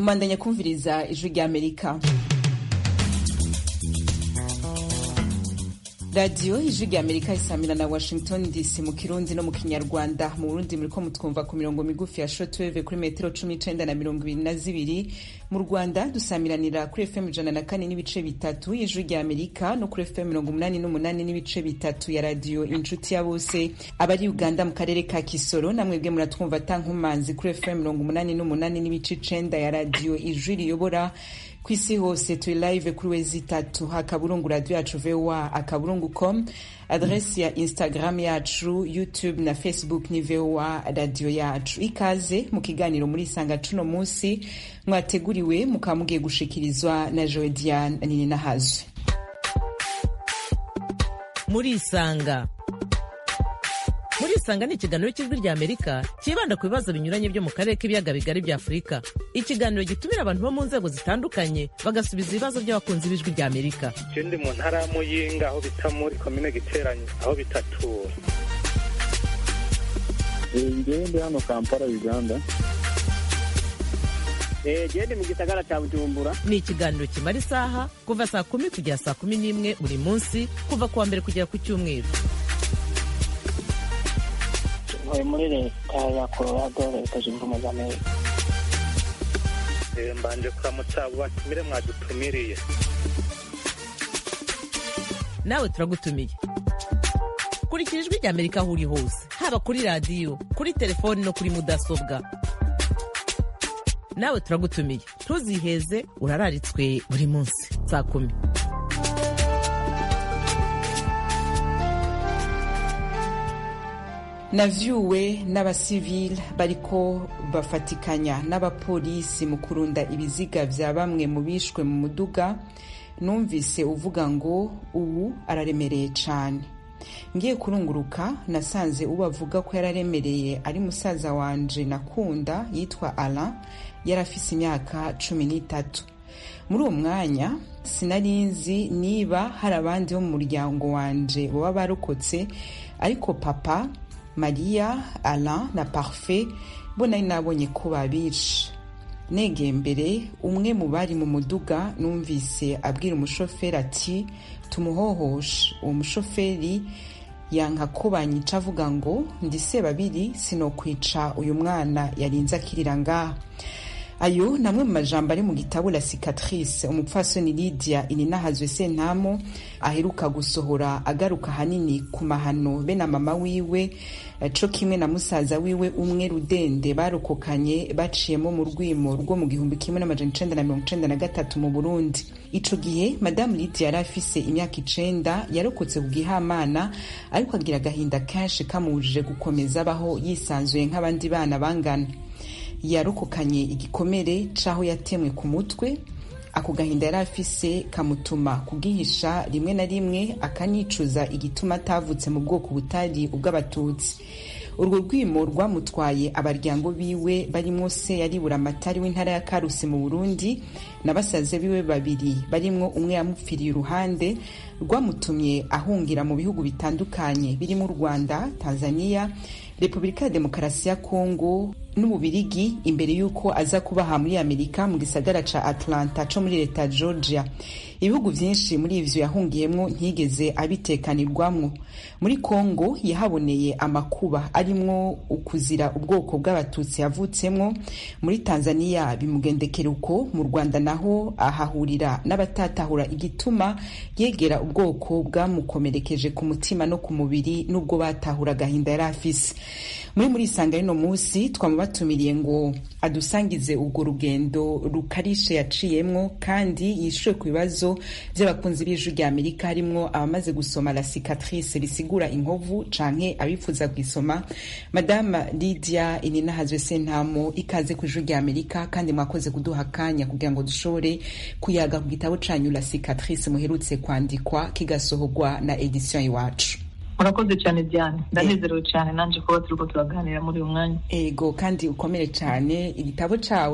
mubandanya kumviriza ijwi ry'amerika radiyo ijwi ry'amerika isamira na washington dc mu kirundi no mu kinyarwanda mu burundi muriko mutwumva ku mirongo migufi ya shortwave kuri metero cumi n'icenda na mirongo ibiri na zibiri mu rwanda dusamiranira kuri fm ijana na kane n'ibice bitatu y'ijwi ry'amerika no kuri fm mirongo umunani n'umunani n'ibice bitatu ya radiyo inshuti ya bose abari uganda mu karere ka kisoro namwebwe muratwumva tankumanzi kuri fm mirongo umunani n'umunani n'ibice icenda ya radiyo ijwi riyobora ku isi hose turi live kuri wezi itatu akaburungu radio yacu voa akaburungu com adresi ya instagram yacu youtube na facebook ni voa radio yacu ikaze mu kiganiro muri isanga cuno munsi mwateguriwe mukaba mugiye gushikirizwa na joedian nini nahazwe muri isanga muri isanga ni ikiganiro cy'ijwi rya amerika cyibanda ku bibazo binyuranye byo mu karere k'ibiyaga bigari bya afurika ikiganiro gitumira abantu bo mu nzego zitandukanye bagasubiza ibibazo by'abakunzi b'ijwi rya amerika je ndi mu ntara ya muyinga aho bita muri komine giteranyi aho bitatura ngewe ndi hano kampala uganda gende mu gisagara cya bujumbura ni ikiganiro kimara isaha kuva saa kumi kugera saa kumi n'imwe buri munsi kuva ku wa mbere kugera ku cyumweru ntuye muri leta ya colorado leta zunze ubumwe za amerika Eh, mbanje kuramutsa abo batumire mwadutumiriye nawe turagutumiye kurikira ijwi rya amerika aho uri hose haba kuri radiyo kuri telefoni no kuri mudasobwa nawe turagutumiye ntuziheze urararitswe buri munsi saa kumi navyuwe n'abasivile bariko bafatikanya n'abapolisi mu kurunda ibiziga vya bamwe mu bishwe mu muduga numvise uvuga ngo ubu araremereye cane ngiye kurunguruka nasanze uwo avuga ko yararemereye ari musaza wanje nakunda yitwa alain yari afise imyaka cumi n'itatu muri uwo mwanya sinari nzi niba hari abandi bo mu muryango wanje baba barokotse ariko papa mariya alain na parfait bo nari nabonye ko babishe negeye mbere umwe mu bari mu muduga numvise abwira umushoferi ati tumuhohoshe uwo mushoferi yanka ko banyica avuga ngo ndi sebabiri sinokwica uyu mwana yarinze akirira ngaha ayo namwe mu majambo ari mu gitabo la cicatrice umupfasoni lydia ininahazwe sentamo aheruka gusohora agaruka hanini ku mahano be na mama wiwe co kimwe na musaza wiwe umwe rudende barokokanye baciyemo mu rwimo rwo mu gihumbi kimwe n'amajana icenda na mirongo icenda na gatatu mu burundi ico gihe madamu lydia yari afise imyaka icenda yarokotse ku gihamana ariko agira agahinda kenshi kamubujije gukomeza abaho yisanzuye nk'abandi bana bangana yarokokanye igikomere c'aho yatemwe ku mutwe ako gahinda yari afise kamutuma kugihisha rimwe na rimwe akanicuza igituma atavutse mu bwoko butari ubw'abatutsi urwo rwimo rwamutwaye abaryango biwe barimwo se yaribura amatari w'intara ya karusi mu burundi na basaze biwe babiri barimwo umwe yamupfiriye iruhande rwamutumye ahungira mu bihugu bitandukanye birimo u rwanda tanzania repubulika ya demokarasi ya kongo n'ububirigi imbere y'uko aza kubaha muri amerika mu gisagara ca atlanta co muri leta ya georgia ibihugu vyinshi muri ivyo yahungiyemwo ntiyigeze abitekanirwamwo muri kongo yahaboneye amakuba arimwo ukuzira ubwoko bw'abatutsi yavutsemwo muri tanzania bimugendekera uko mu rwanda naho ahahurira n'abatatahura igituma yegera ubwoko bwamukomerekeje ku mutima no ku mubiri n'ubwo batahura agahinda yari afise muri muri isanga rino munsi twamubatumiriye ngo adusangize urwo rugendo rukarishe yaciyemwo kandi yishuye ku bibazo vy'abakunzi b'ijwi rya amerika harimwo abamaze gusoma la cicatrice risigura inkovu canke abifuza kuyisoma madama lydia ininahazwe sentamo ikaze ku ijwi rya amerika kandi mwakoze kuduha akanya kugira ngo dushobore kuyaga ku gitabo canyu la cicatrice muherutse kwandikwa kigasohorwa na edition iwacu murakoze cyane diane ndanezerewe cyane nanje kuba turiko turaganira muri uyu mwanya ego kandi ukomere cyane igitabo cawe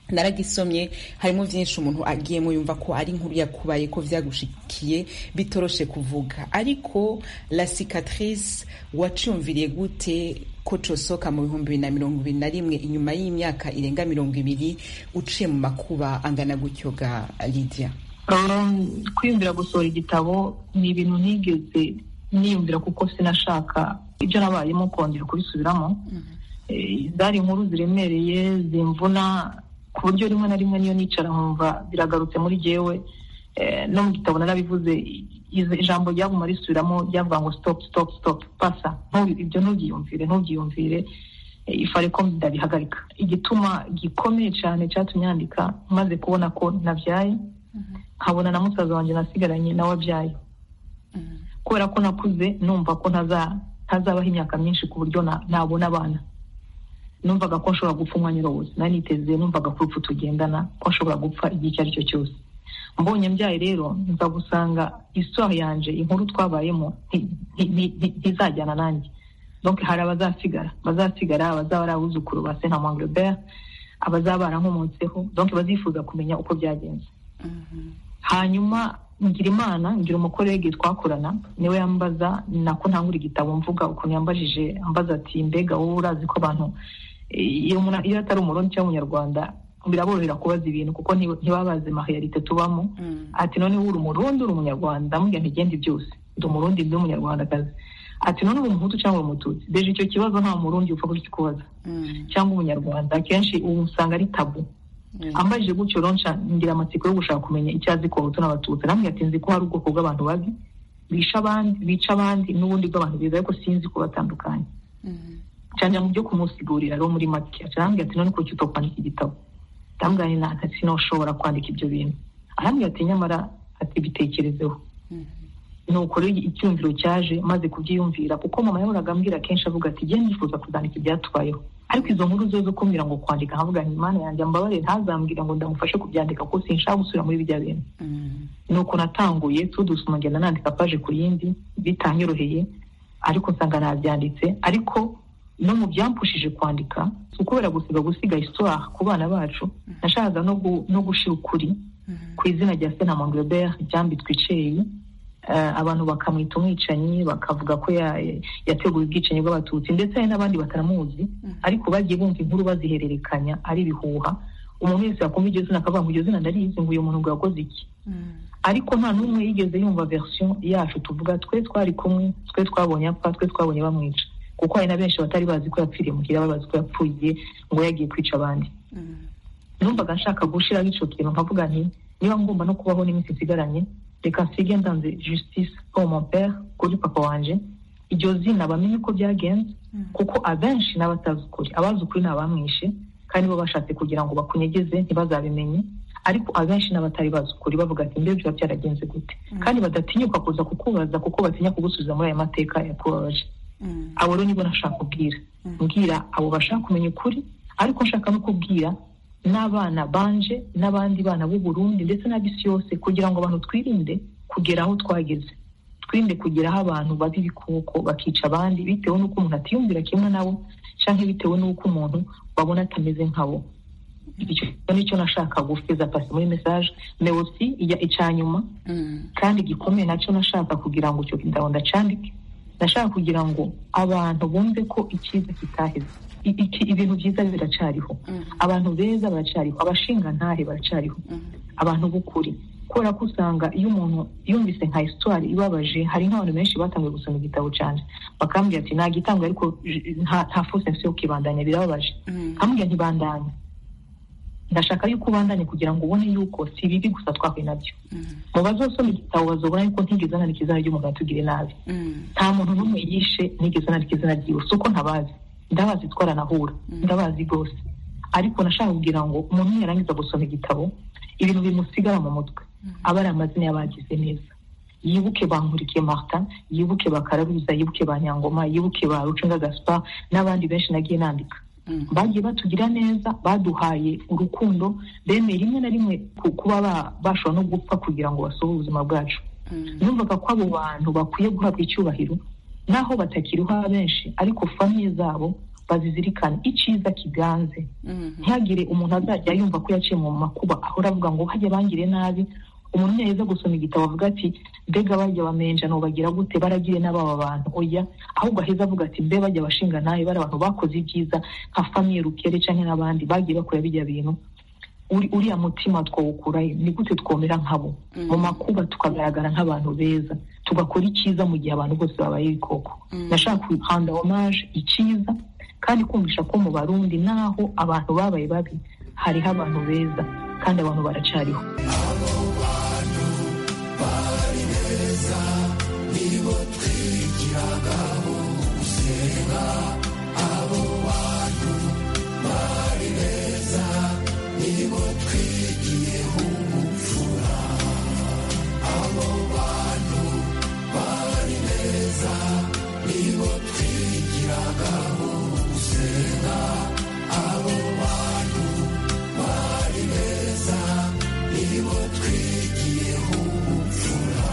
naragisomye harimo byinshi umuntu agiyemo yumva ko ari inkuru yakubaye ko vyagushikiye bitoroshe kuvuga ariko la cicatrice waciyumviriye gute ko cosoka mu bihumbi bibiri na mirongo ibiri na rimwe inyuma y'imyaka irenga mirongo ibiri uciye mu makuba angana gutyo ga lidia Um, kwiyumvira gusohora igitabo ni ibintu ntigeze niyumvira kuko sinashaka ibyo nabayemo kongera kubisubiramo Eh, zari inkuru ziremereye zimvuna ku buryo rimwe na rimwe niyo nicara nkumva biragarutse muri jyewe Eh, no mu gitabo narabivuze i- i- ijambo ryaguma risubiramo ryavuga ngo stop stop stop pasa Ntubi- ibyo ntubyiyumvire ntubyiyumvire Eh, ifare ko ndabihagarika igituma gikomeye cyane cyatumye yandika maze kubona ko nabyaye nkabona na musaza wanjye nasigaranye nawe abyaye kubera ko nakuze numva ko ntaza- ntazabaho imyaka myinshi ku buryo na- nabona abana numvaga ko nshobora gupfa umwanya wose nari niteze numvaga ko urupfu tugendana ko nshobora gupfa igihe icyo ari cyo cyose mbonye mbyaye rero nza gusanga istoire yanje inkuru twabayemo nti- nti- nti- nti- ntizajyana nanjye donc hari abazasigara bazasigara abazaba ari abuzukuru ba sena Angleterre abazaba barankomotseho donc bazifuza kumenya uko byagenze hanyuma ngira imana ngira umukorege twakorana niwe yambaza nako ntangura igitabo mvuga ukuntu yambajije ambaza ati mbega wowe urazi ko abantu eh, iyo umuntu- iyo atari umurundi cyangwa umunyarwanda biraborohera kubaza ibintu kuko nti- ntibaba bazi mahiyarite tubamo ati none uri umurundi uri umunyarwanda ndamubwira ntigende byose ndi umurundi ndi umunyarwandakazi ati none uri umuhutu cyangwa uri umututsi deje icyo kibazo nta murundi upfa kukikubaza cyangwa umunyarwanda akenshi ubu usanga ari tabu ambajije gutyo ronca ngira amatsiko yo gushaka kumenya icyo azi ku bahutu n'abatutsi namwe ati nzi ko hari ubwoko bw'abantu babi bisha abandi bica abandi n'ubundi bw'abantu beza ariko sinzi kubatandukanya cyane mu byo kumusigurira rero muri make arambwira ati none kuki utokwandika igitabo ndambwira nti nta sinoshobora kwandika ibyo bintu arambwira ati nyamara ati bitekerezeho nuko rero icyumviro cyaje maze kubyiyumvira kuko mama yahoraga ambwira kenshi avuga ati genda nifuza kuzandika ibyatubayeho ariko izo nkuru zo zo kumbwira ngo kwandika nkavuga nti imana yanjye ambabarire ntazambwira ngo ndamufashe kubyandika kuko sinshaka gusubira muri bijya bintu nuko natanguye tudusoma ngenda nandika paje ku yindi bitanyoroheye ariko nsanga nabyanditse ariko no mu byampushije kwandika si ukubera gusiga gusiga histoire ku bana bacu nashakaga no, gu, no gushira ukuri ku izina rya sena Monglebert ryambitswe iceyi uh, abantu bakamwita umwicanyi bakavuga ko ya, yateguye ubwicanyi bw'abatutsi ndetse hari n'abandi batanamuzi ariko bagiye bumva inkuru bazihererekanya ari ibihuha umuntu wese yakumva iryo zina akavuga ngo iryo zina ndarizi ngo uyu muntu ngo yakoze iki ariko nta n'umwe yigeze yumva version yacu tuvuga twe twari kumwe twe twabonye apfa twe twabonye bamwica kuko hari na benshi batari bazi ko yapfiriye muhira babazi ko yapfuye ngo yagiye kwica abandi numvaga nshaka gushiraho ico kintu nkavuga nti niba ngomba no kubaho n'iminsi nsigaranye reka nsige ndanze justice pour mon père kuri papa wanje iryo zina bamenye uko byagenze kuko abenshi n'abatazi ukuri abazi ukuri ni abamwishe kandi bo bashatse kugira ngo bakunyegeze ntibazabimenye ariko abenshi n'abatari bazi ukuri bavuga ati mbere biba byaragenze gute kandi badatinyuka kuza kukubaza kuko batinya kugusubiza muri aya mateka yakubabaje abo rero nibo nashaka kubwira mbwira abo bashaka kumenya ukuri ariko nshaka no kubwira n'abana banje n'abandi bana b'u Burundi ndetse n'ab'isi yose kugira ngo abantu twirinde kugera aho twageze twirinde kugeraho abantu baba ibikoko bakica abandi bitewe n'uko umuntu atiyumvira kimwe nabo cyangwa bitewe n'uko umuntu babona atameze nkabo icyo nicyo nashaka gufeza pasi muri message meosi ijya icyanyuma kandi gikomeye nacyo nashaka kugira ngo icyo gitabo ndacandike ndashaka kugira ngo abantu bumve ko icyiza kitaheze ibintu byiza biracariho abantu beza baracariho abashingantahe baracariho abantu b'ukuri kubera ko usanga iyo umuntu yumvise nka histoire ibabaje hari nk'abantu benshi batangiye gusoma igitabo cyane bakambwira ati nta gitangwa ariko nta fosensi yo kibandanya birababaje nkambwira ntibandanye ndashaka yuko ubandanye kugira ngo ubone yuko si bibi gusa twahuye nabyo mu bazosoma igitabo bazobona yuko ntigeze nandika izina ry'umuntu atugire nabi nta muntu n'umwe yishe ntigeze nandika izina ryiwe si uko ntabazi ndabazi twaranahura ndabazi rwose ariko nashaka kugira ngo umuntu yarangiza gusoma igitabo ibintu bimusigara mu mutwe aba ari amazina y'abagize neza yibuke ba nkurikiye martin yibuke ba kararuza yibuke ba nyangoma yibuke ba rucunga gaspar n'abandi benshi nagiye nandika bagiye batugira neza baduhaye urukundo bemeye rimwe na rimwe kuba bashobora no gupfa kugira ngo basohore ubuzima bwacu numvaga ko abo bantu bakwiye guhabwa icyubahiro naho batakiriho benshi ariko famiye zabo bazizirikane icyiza kiganze ntihagire umuntu azajya yumva ko yaciye mu makuba ahora avuga ngo hajya bangire nabi umuntu yaheza gusoma igitabo avuga ati mbega bajya bamenja bagira gute baragire n'ababa bantu oya ahubwo aheza avuga ati mbe bajya bashinga nabi bari abantu bakoze ibyiza nka famiye rukere cyangwa n'abandi bagiye bakora bijya bintu uriya mutima twawukurayo ni gute twomera nkabo mu makuba tukagaragara nk'abantu beza tugakora icyiza mu gihe abantu bose babaye ibikoko ndashaka kuhanda omaje icyiza kandi kumvisha ko mu barundi naho abantu babaye babi hariho abantu beza kandi abantu baracariho abo bantu bari beza nibo twigiragaho gusenga abo bantu bari beza nibo twigiyeho ubupfura abo bantu bari beza nibo twigiragaho gusenga abo bantu bari beza nibo twigiyeho ubupfura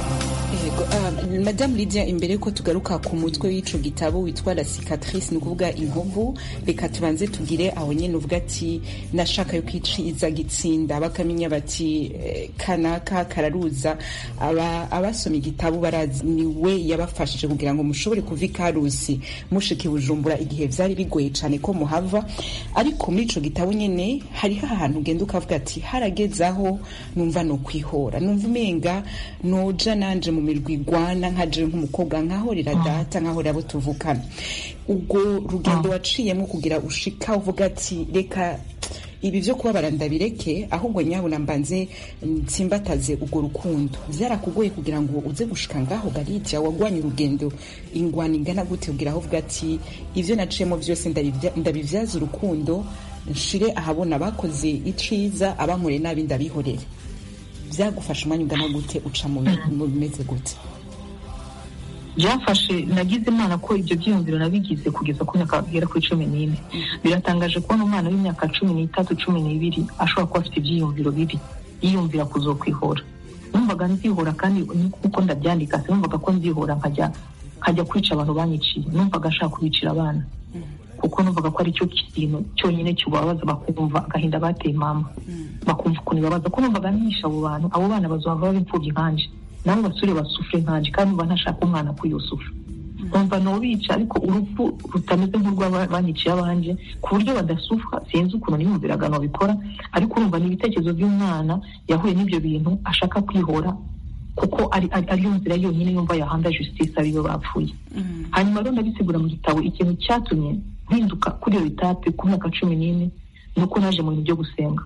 madamu lidia imbere ko tugaruka ku mutwe w'ico gitabo witwa la cicatrice ni ukuvuga inkovu reka tubanze tugire aho nyine uvuga ati nashaka yo kwiciza gitsinda bakamenya bati kanaka kararuza abasoma igitabo barazi ni we yabafashije kugira ngo mushobore kuva ikarusi mushika bujumbura igihe vyari bigoye cane ko muhava ariko muri ico gitabo nyene hariho ahantu ugenda ukavuga ati harageze aho numva no kwihora numva umenga noja nanje mu mirwi igwana nkaje nk'umukobwa nkahorera data nkahorera abo tuvukana ubwo rugendo waciyemo kugira ushika uvuga ati reka ibi byo kubabara ndabireke ahubwo nyabuna mbanze nsimbataze urwo rukundo byarakugoye kugira ngo uze gushika ngaho garijya wagwanye urugendo ingwana ingana gute kugira aho uvuga ati ibyo naciyemo byose ndabibyaza urukundo nshire ahabona abakoze iciza abankoreye nabi ndabihorere byagufasha umwanya ungana gute uca mu bimeze gute byafashe nagize imana ko ibyo byiyumviro nabigize kugeza ku myaka igera kuri cumi n'ine biratangaje kubona umwana w'imyaka cumi n'itatu cumi n'ibiri ashobora kuba afite ibyiyumviro bibi yiyumvira kuzokwihora numvaga nzihora kandi nkuko ndabyandika sinumvaga ko nzihora nkajya nkajya kwica abantu banyiciye numvaga ashaka kubicira abana kuko numvaga ko ari cyo kintu cyonyine kibabaza bakumva agahinda bateye mama bakumva ukuntu ibabaza ko numvaga nisha abo bantu abo bana bazava baba imfubyi nkanje nabo basure basufure nkanje kandi numva ntashaka umwana ko yosufa numva nobica ariko urupfu rutameze nk'urw'abanyiciye abanje ku buryo badasufa sinzi ukuntu niyumviraga nobikora ariko urumva ni ibitekerezo by'umwana yahuye n'ibyo bintu ashaka kwihora kuko ari ariyo nzira yonyine yumva yahanda justice ariyo bapfuye hanyuma rero ndabisigura mu gitabo ikintu cyatumye mpinduka kuri iyo etape ku myaka cumi n'ine ni uko naje mu bintu byo gusenga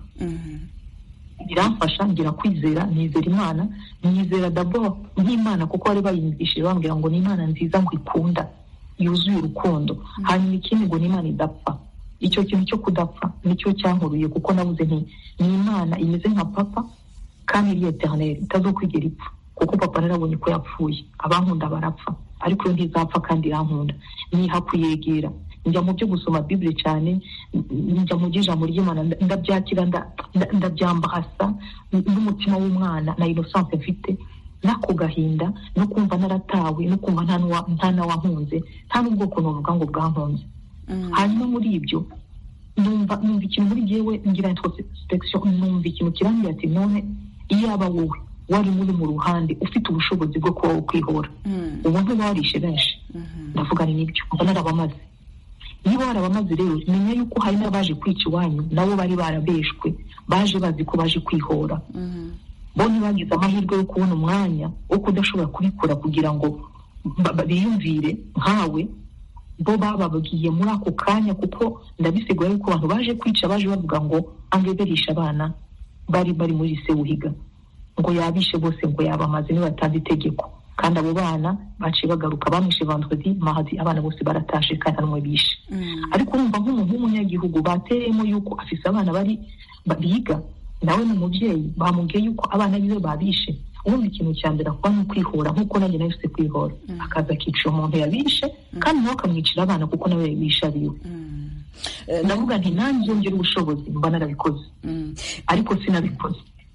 biramfasha ngira kwizera nizera imana nizera dabo nk'imana kuko bari bayiyumvishije bambwira ngo ni imana nziza ngo ikunda yuzuye urukundo hanyuma ikindi ngo ni imana idapfa icyo kintu cyo kudapfa nicyo cyankuruye kuko nabuze nti ni imana imeze nka papa kandi iri eternel itazokwigera ipfa kuko papa narabonye ko yapfuye abankunda barapfa ariko yo ntizapfa kandi irankunda niha kuyegera njya mu byo gusoma bibure cyane njya mu by'ijambo ry'imana ndabyakira ndabyambahasa n'umutima w'umwana na inosanse mfite n'ako gahinda no kumva naratawe no kumva nta n'awahunze nta n'ubwoko nuvuga ngo bwankunze hanyuma muri ibyo numva numva ikintu muri jyewe ngira introspection numva ikintu kirambwira ati none iyaba wowe wari muri mu ruhande ufite ubushobozi bwo kuba kwihora ubu ntiwarishe benshi ndavuga ni nibyo ngo narabamaze niba warabamaze rero menya yuko hari n'abaje kwica iwanyu nabo bari barabeshwe baje bazi ko baje kwihora bo ntibagize amahirwe yo kubona umwanya wo kudashobora kubikora kugira ngo biyumvire nkawe bo bababwiye muri ako kanya kuko ndabisigura yuko abantu baje kwica baje bavuga ngo angeberisha abana bari bari muri se wuhiga ngo yabishe bose ngo yabamaze nibatanze itegeko kandi abo bana baciye bagaruka bamwishe vendredi mahadi abana bose baratashe kandi nta bishe ariko urumva nk'umuntu w'umunyagihugu bateyemo yuko afise abana bari biga nawe ni umubyeyi bamubwiye yuko abana biwe babishe ubundi ikintu cya mbere akuba ni ukwihora nk'uko nanjye nawe ufite kwihora akaza akicira umuntu yabishe kandi nawe akamwicira abana kuko nawe yabishe abiwe ndavuga nti nanjye ngire ubushobozi mba narabikoze ariko sinabikoze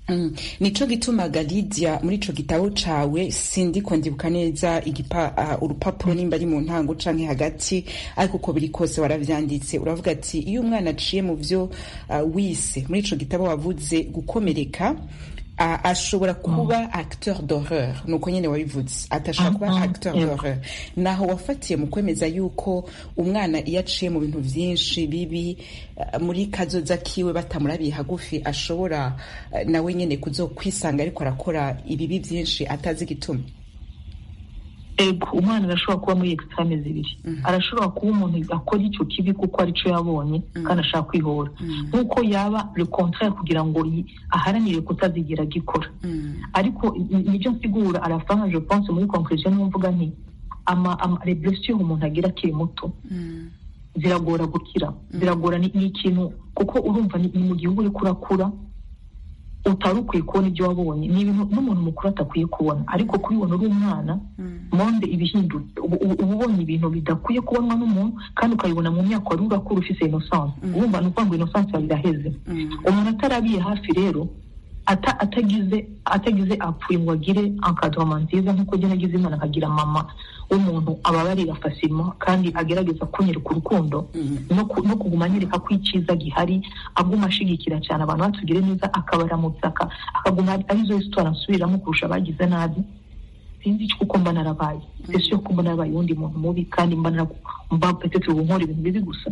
Mm. nico gitumaga Lydia muri ico gitabo cawe sindiko ndibuka neza igipa uh, urupapuro nimba ari mu ntango canke hagati ariko uko biri kose waravyanditse uravuga ati iyo umwana aciye mu vyo uh, wise muri ico gitabo wavuze gukomereka uh, ashobora kuba acteur d'horreur nuko nyene wabivuze atashobora kuba Mhm. acteur Yego. d'horreur naho wafatiye mu kwemeza yuko umwana iyo aciye mu bintu vyinshi bibi uh, muri kazoza kiwe batamurabiye hagufi ashobora uh, nawe nyene kuzokwisanga ariko arakora ibibi vyinshi atazi igituma ego umwana arashobora kuba muri extreme zibiri arashobora kuba umuntu akora icyo kibi kuko arico yabonye kandi ashaka kwihora nk'uko yaba le contraire kugira ngo yi- aharanire kutazigera agikora ariko i- nibyo nsigura arafanga je pense muri conclusion niyo mvuga nti ama ama les blessures umuntu agira akiri muto ziragora gukira ziragora ni ni ikintu kuko urumva ni ni mu gihugu uriko urakura utari ukwiye kubona ibyo wabonye ni ibintu n'umuntu mukuru atakwiye kubona ariko kubibona uri umwana monde ibihindutse ubu ubu- uba ubonye ibintu bidakwiye kubonwa n'umuntu kandi ukabibona mu myaka wari urakura ufise innocence urumva ni ukuvuga ngo innocence yawe iraheze umuntu atarabiye hafi rero ata- atagize atagize apfuye ngo agire encadrement nziza nk'uko jya nagize imana akagira mama w'umuntu ababarira facilement kandi agerageza kunyereka urukundo no ku- no kuguma anyereka ko icyiza gihari aguma ashigikira cyane abantu batugire neza akabaramutsa aka- akaguma ari- arizo histoire nsubiramo kurusha abagize nabi sinzi icyo kuko mba narabaye ese yo ko mba narabaye uwundi muntu mubi kandi mba nara- mba petete ubu nkora ibintu bibi gusa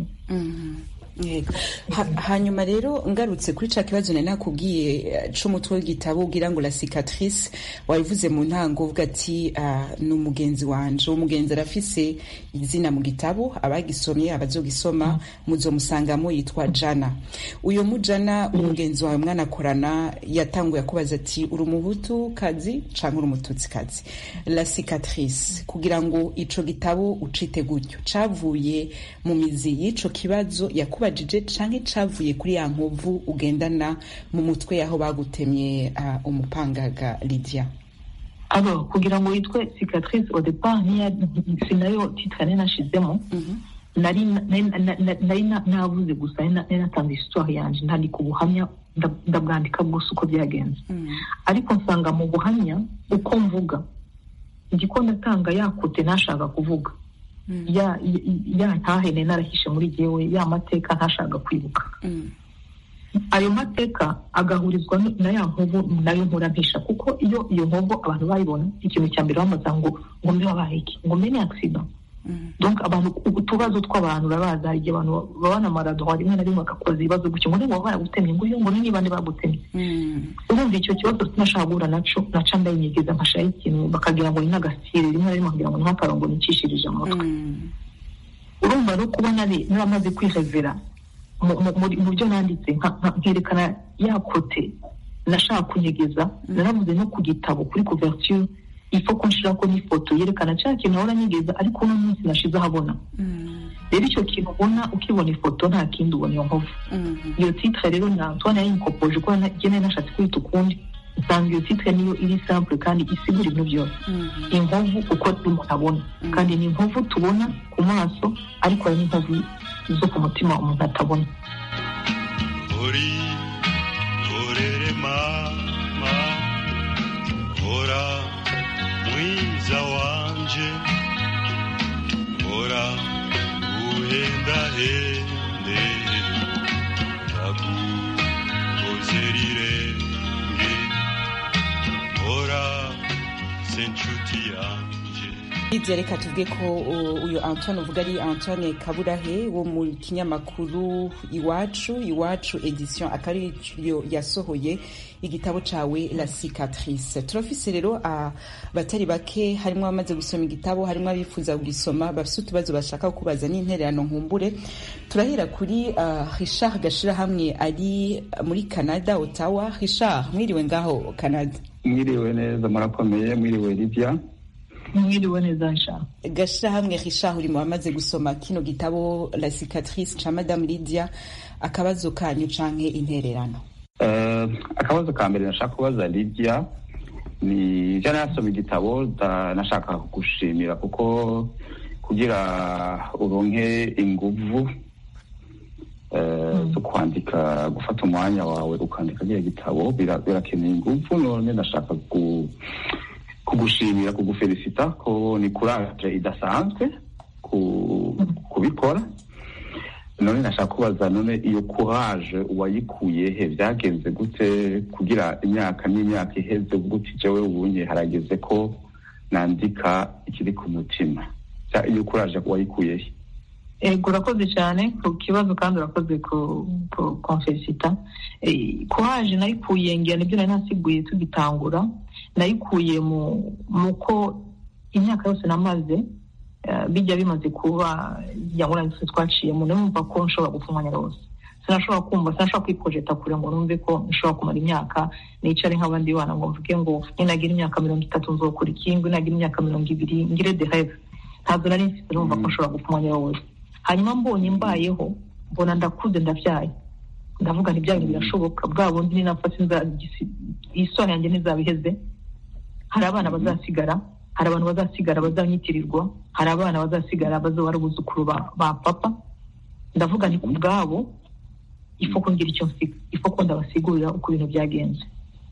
Yego. Ha- hanyuma rero ngarutse kuri ca kibazo nari nakubwiye eh, c'umutwe w'igitabo ugira ngo la cicatrice wabivuze mu ntango uvuga ati ah, ni umugenzi wanje uwo mugenzi arafise izina mu gitabo abagisomye abazogisoma muzomusangamo yitwa jana uyo mujana umugenzi wawe mwanakorana yatanguye akubaza ati uri umuhutu kazi canke uri umututsi kazi la cicatrice kugira ngo ico gitabo ucite gutyo cavuye mu mizi y'ico kibazo yakubajije canke cavuye kuri ya nkovu ugendana mu mutwe yaho bagutemye uh, umupangaga Lydia alors kugira ngo yitwe cicatrice au départ niya si nayo titre nari nashizemo nari nari- nari- nari na- navuze gusa nari na- nari natanze histoire yanje ndandika ubuhamya nda- ndabwandika bwose uko byagenze ariko nsanga mu buhamya uko mvuga ndiko ndatanga yakote ntashaka kuvuga ya ya- ya ntahene narahishe muri jewe ya mateka ntashaka kwibuka ayo mateka agahurizwa n- na ya nkovu nayo nkora mpisha kuko iyo iyo nkovu abantu bayibona ikintu cya mbere bamaza ngo ngo mbe wabaye iki ngo mbe ni accident donc abantu utubazo tw'abantu urabaza hari igihe abantu baba na maradora rimwe na rimwe bagakoza ibibazo gutyo ngo niba baragutemye ngo uyu ngo ni bande bagutemye urumva icyo kibazo sinashaka guhura naco naca ndayinyegeza nkashiraho ikintu bakagira ngo ni n'agasire rimwe na rimwe bakagira ngo ni nk'akarongo nicishirije amutwe urumva no kuba nari naramaze kwihevera mu- mu- muri- mu byo nanditse nka- nka- nkerekana ya kote nashaka kunyegeza naravuze no ku gitabo kuri couverture ifo ko nshirako n'ifoto yerekana cya kintu ahora nyegeza ariko uno munsi nashize ahabona rero icyo kintu ubona ukibona ifoto nta kindi ubona iyo nkovu iyo titre rero na Antoine yayinkopoje kuko na- jye nari nashatse kwita ukundi usanga iyo titre niyo iri simple kandi isigura ibintu byose inkovu uko umuntu abona kandi ni inkovu tubona ku maso ariko hari n'inkovu zo ku mutima umuntu atabona uri urere mama hora mwiza wanje hora uhendahende ndagukoze rirenge hora se nshuti yanje Lydia reka tuvuge ko uh, uyu Antoine uvuga ari Antoine Kaburahe wo mu kinyamakuru iwacu iwacu edition akari yo yasohoye igitabo cawe La Cicatrice turafise rero uh, batari bake harimo abamaze gusoma igitabo harimo abifuza kugisoma bafise utubazo bashaka kubaza n'intererano nkumbure turahera kuri uh, Richard Gashira hamwe ari muri Canada Ottawa Richard mwiriwe ngaho Canada mwiriwe neza murakomeye mwiriwe Lydia mwiriwe neza nshaka gashirahamwe Richard uri mu bamaze gusoma kino gitabo La Cicatrice ca Madame Lydia akabazo kanyu canke intererano Eh, akabazo ka mbere nashaka kubaza Lydia ni ijana yasoma igitabo nda- nashaka kugushimira kuko kugira uronke inguvu eh, zo kwandika gufata umwanya wawe ukandika kiriya gitabo bira- birakeneye ingufu none ndashaka ku- kugushimira kugufelicita ko ni kuraje idasanzwe ku- kubikora none nashaka kubaza none iyo courage wayikuye he byagenze gute kugira imyaka n'imyaka iheze gute jewe ubunye harageze ko nandika ikiri ku mutima Bya- iyo courage wayikuye he ego urakoze cyane ku kibazo kandi urakoze ku ku konfesita kuhaje nayikuye ngira nibyo nari nasiguye tugitangura nayikuye mu mu ko imyaka yose namaze eh, bijya bimaze kuba yabona yose twaciyemo numva ko nshobora gupfa umwanya wose sinashobora kumva sinashobora kwiprojeta kure ngo numve ko nshobora kumara imyaka nicare nk'abandi bana ngo mvuge ngo ninagira imyaka mirongo itatu nzokora iki ngo ninagira imyaka mirongo ibiri ngire de rêve ntabwo nari mfite numva ko nshobora gupfa umwanya wose hanyuma mbonye mbayeho mbona ndakuze ndabyaye ndavuga nti ibyayo birashoboka bwa bundi ninapfa sinzagisi isoni yanjye ntizaba iheze hari abana bazasigara hari abantu bazasigara bazanyitirirwa hari abana bazasigara bazaba ari abuzukuru ba, ba papa ndavuga nti ku bwabo ifo ko ngira icyo nsiga ifo ko ndabasigurira uko ibintu byagenze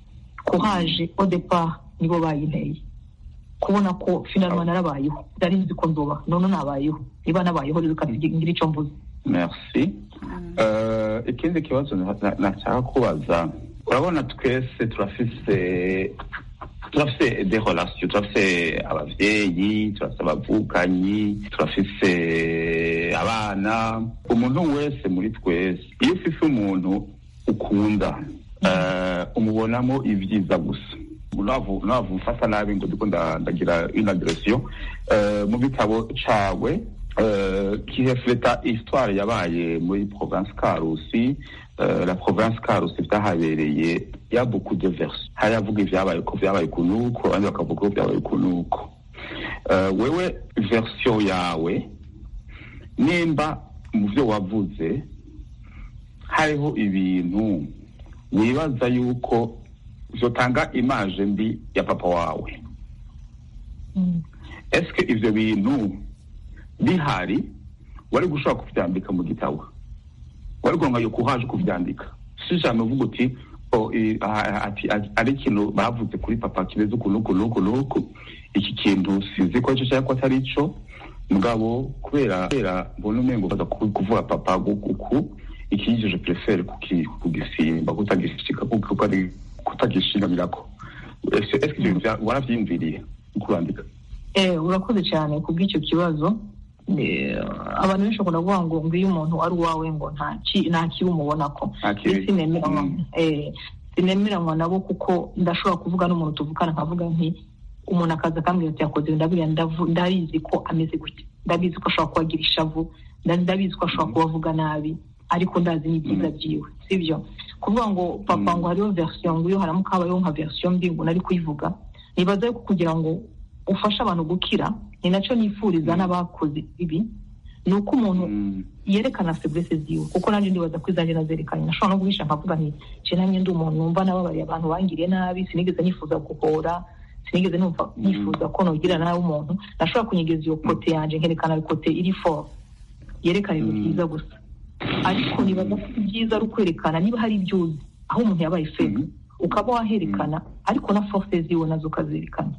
kuhaje au départ nibo bayinteye kubona ko finalement narabayeho nari nzi ko nzoba none nabayeho niba nabayeho rero kandi ngira icyo mvuze merci Eh, ikindi kibazo na- na- nashaka kubaza urabona twese turafise turafise des relations turafise abavyeyi turafise abavukanyi turafise abana umuntu wese muri twese iyo ufise umuntu ukunda eh, umubonamo ibyiza gusa navu navu mfata nabi ngo ndiko nda- ndagira une agression eh, mu gitabo cawe euh, qui reflète histoire yabaye muri province Karusi euh, la province Karusi vyahabereye ya beaucoup de versions hari avuga ivyabaye ko vyabaye kunuko abandi bakavuga ko vyabaye kunuko euh, wewe version yawe nimba mu vyo wavuze hariho ibintu wibaza yuko vyotanga image mbi ya papa wawe eske ivyo bintu bihari wari gushobora kuvyandika mu gitabo wari kuronka yo kuhaje kuvyandika si jambo uvuga uti o, i- a- ati a- ari ikintu bavuze kuri papa kimeze uku nuku nuku nuku iki kintu sinzi ko ico cyangwa ko atari ico mugabo kubera kubera mbona umengo baza ku- kuvuga papa uku iki je prefere kuki kugisimba kutagishika kuko ari kutagishingamirako ese eske ivyo bintu vya- waravyiyumviriye kurandika Eh, urakoze cyane ku bw'icyo kibazo Eh, abantu benshi bakunda kuvuga ngo ngo iyo umuntu ari uwawe ngo nta ki- nta kibi umubonako Nta kibi. Njye sinemeranywa Mm. eh, sinemeranywa nabo kuko ndashobora kuvuga n'umuntu tuvukana nkavuga nti umuntu akaza akambwira ati yakoze ibi, ndabwira ndavu- ndabizi ko ameze gutya ndabizi ko ashobora kuba agira ishavu nda- ndabizi ko ashobora kuba avuga nabi ariko ndazi n'ibyiza byiwe sibyo kuvuga ngo papa ngo hariho version ngo iyo haramuka habayeho nka version mbi ngo nari kuyivuga nibaza yuko kugira ngo ufashe abantu gukira ni nacyo nifuriza n'abakoze ibi ni uko umuntu Mm. yerekana faiblesse ziwe kuko nanjye ndibaza ko izanjye nazerekanye nashobora no guhisha nkavuga nti je nanjye ndi umuntu numva nababariye abantu bangiriye nabi sinigeze nifuza guhora sinigeze numva nifuza ko nogira nabi umuntu nashobora kunyegeza iyo kote yanje nkerekana kote iri fort yerekana ibintu byiza gusa ariko nibaza ko ibyiza ari ukwerekana niba hari ibyo uzi aho umuntu yabaye faible ukaba waherekana ariko na force ziwe nazo ukazerekana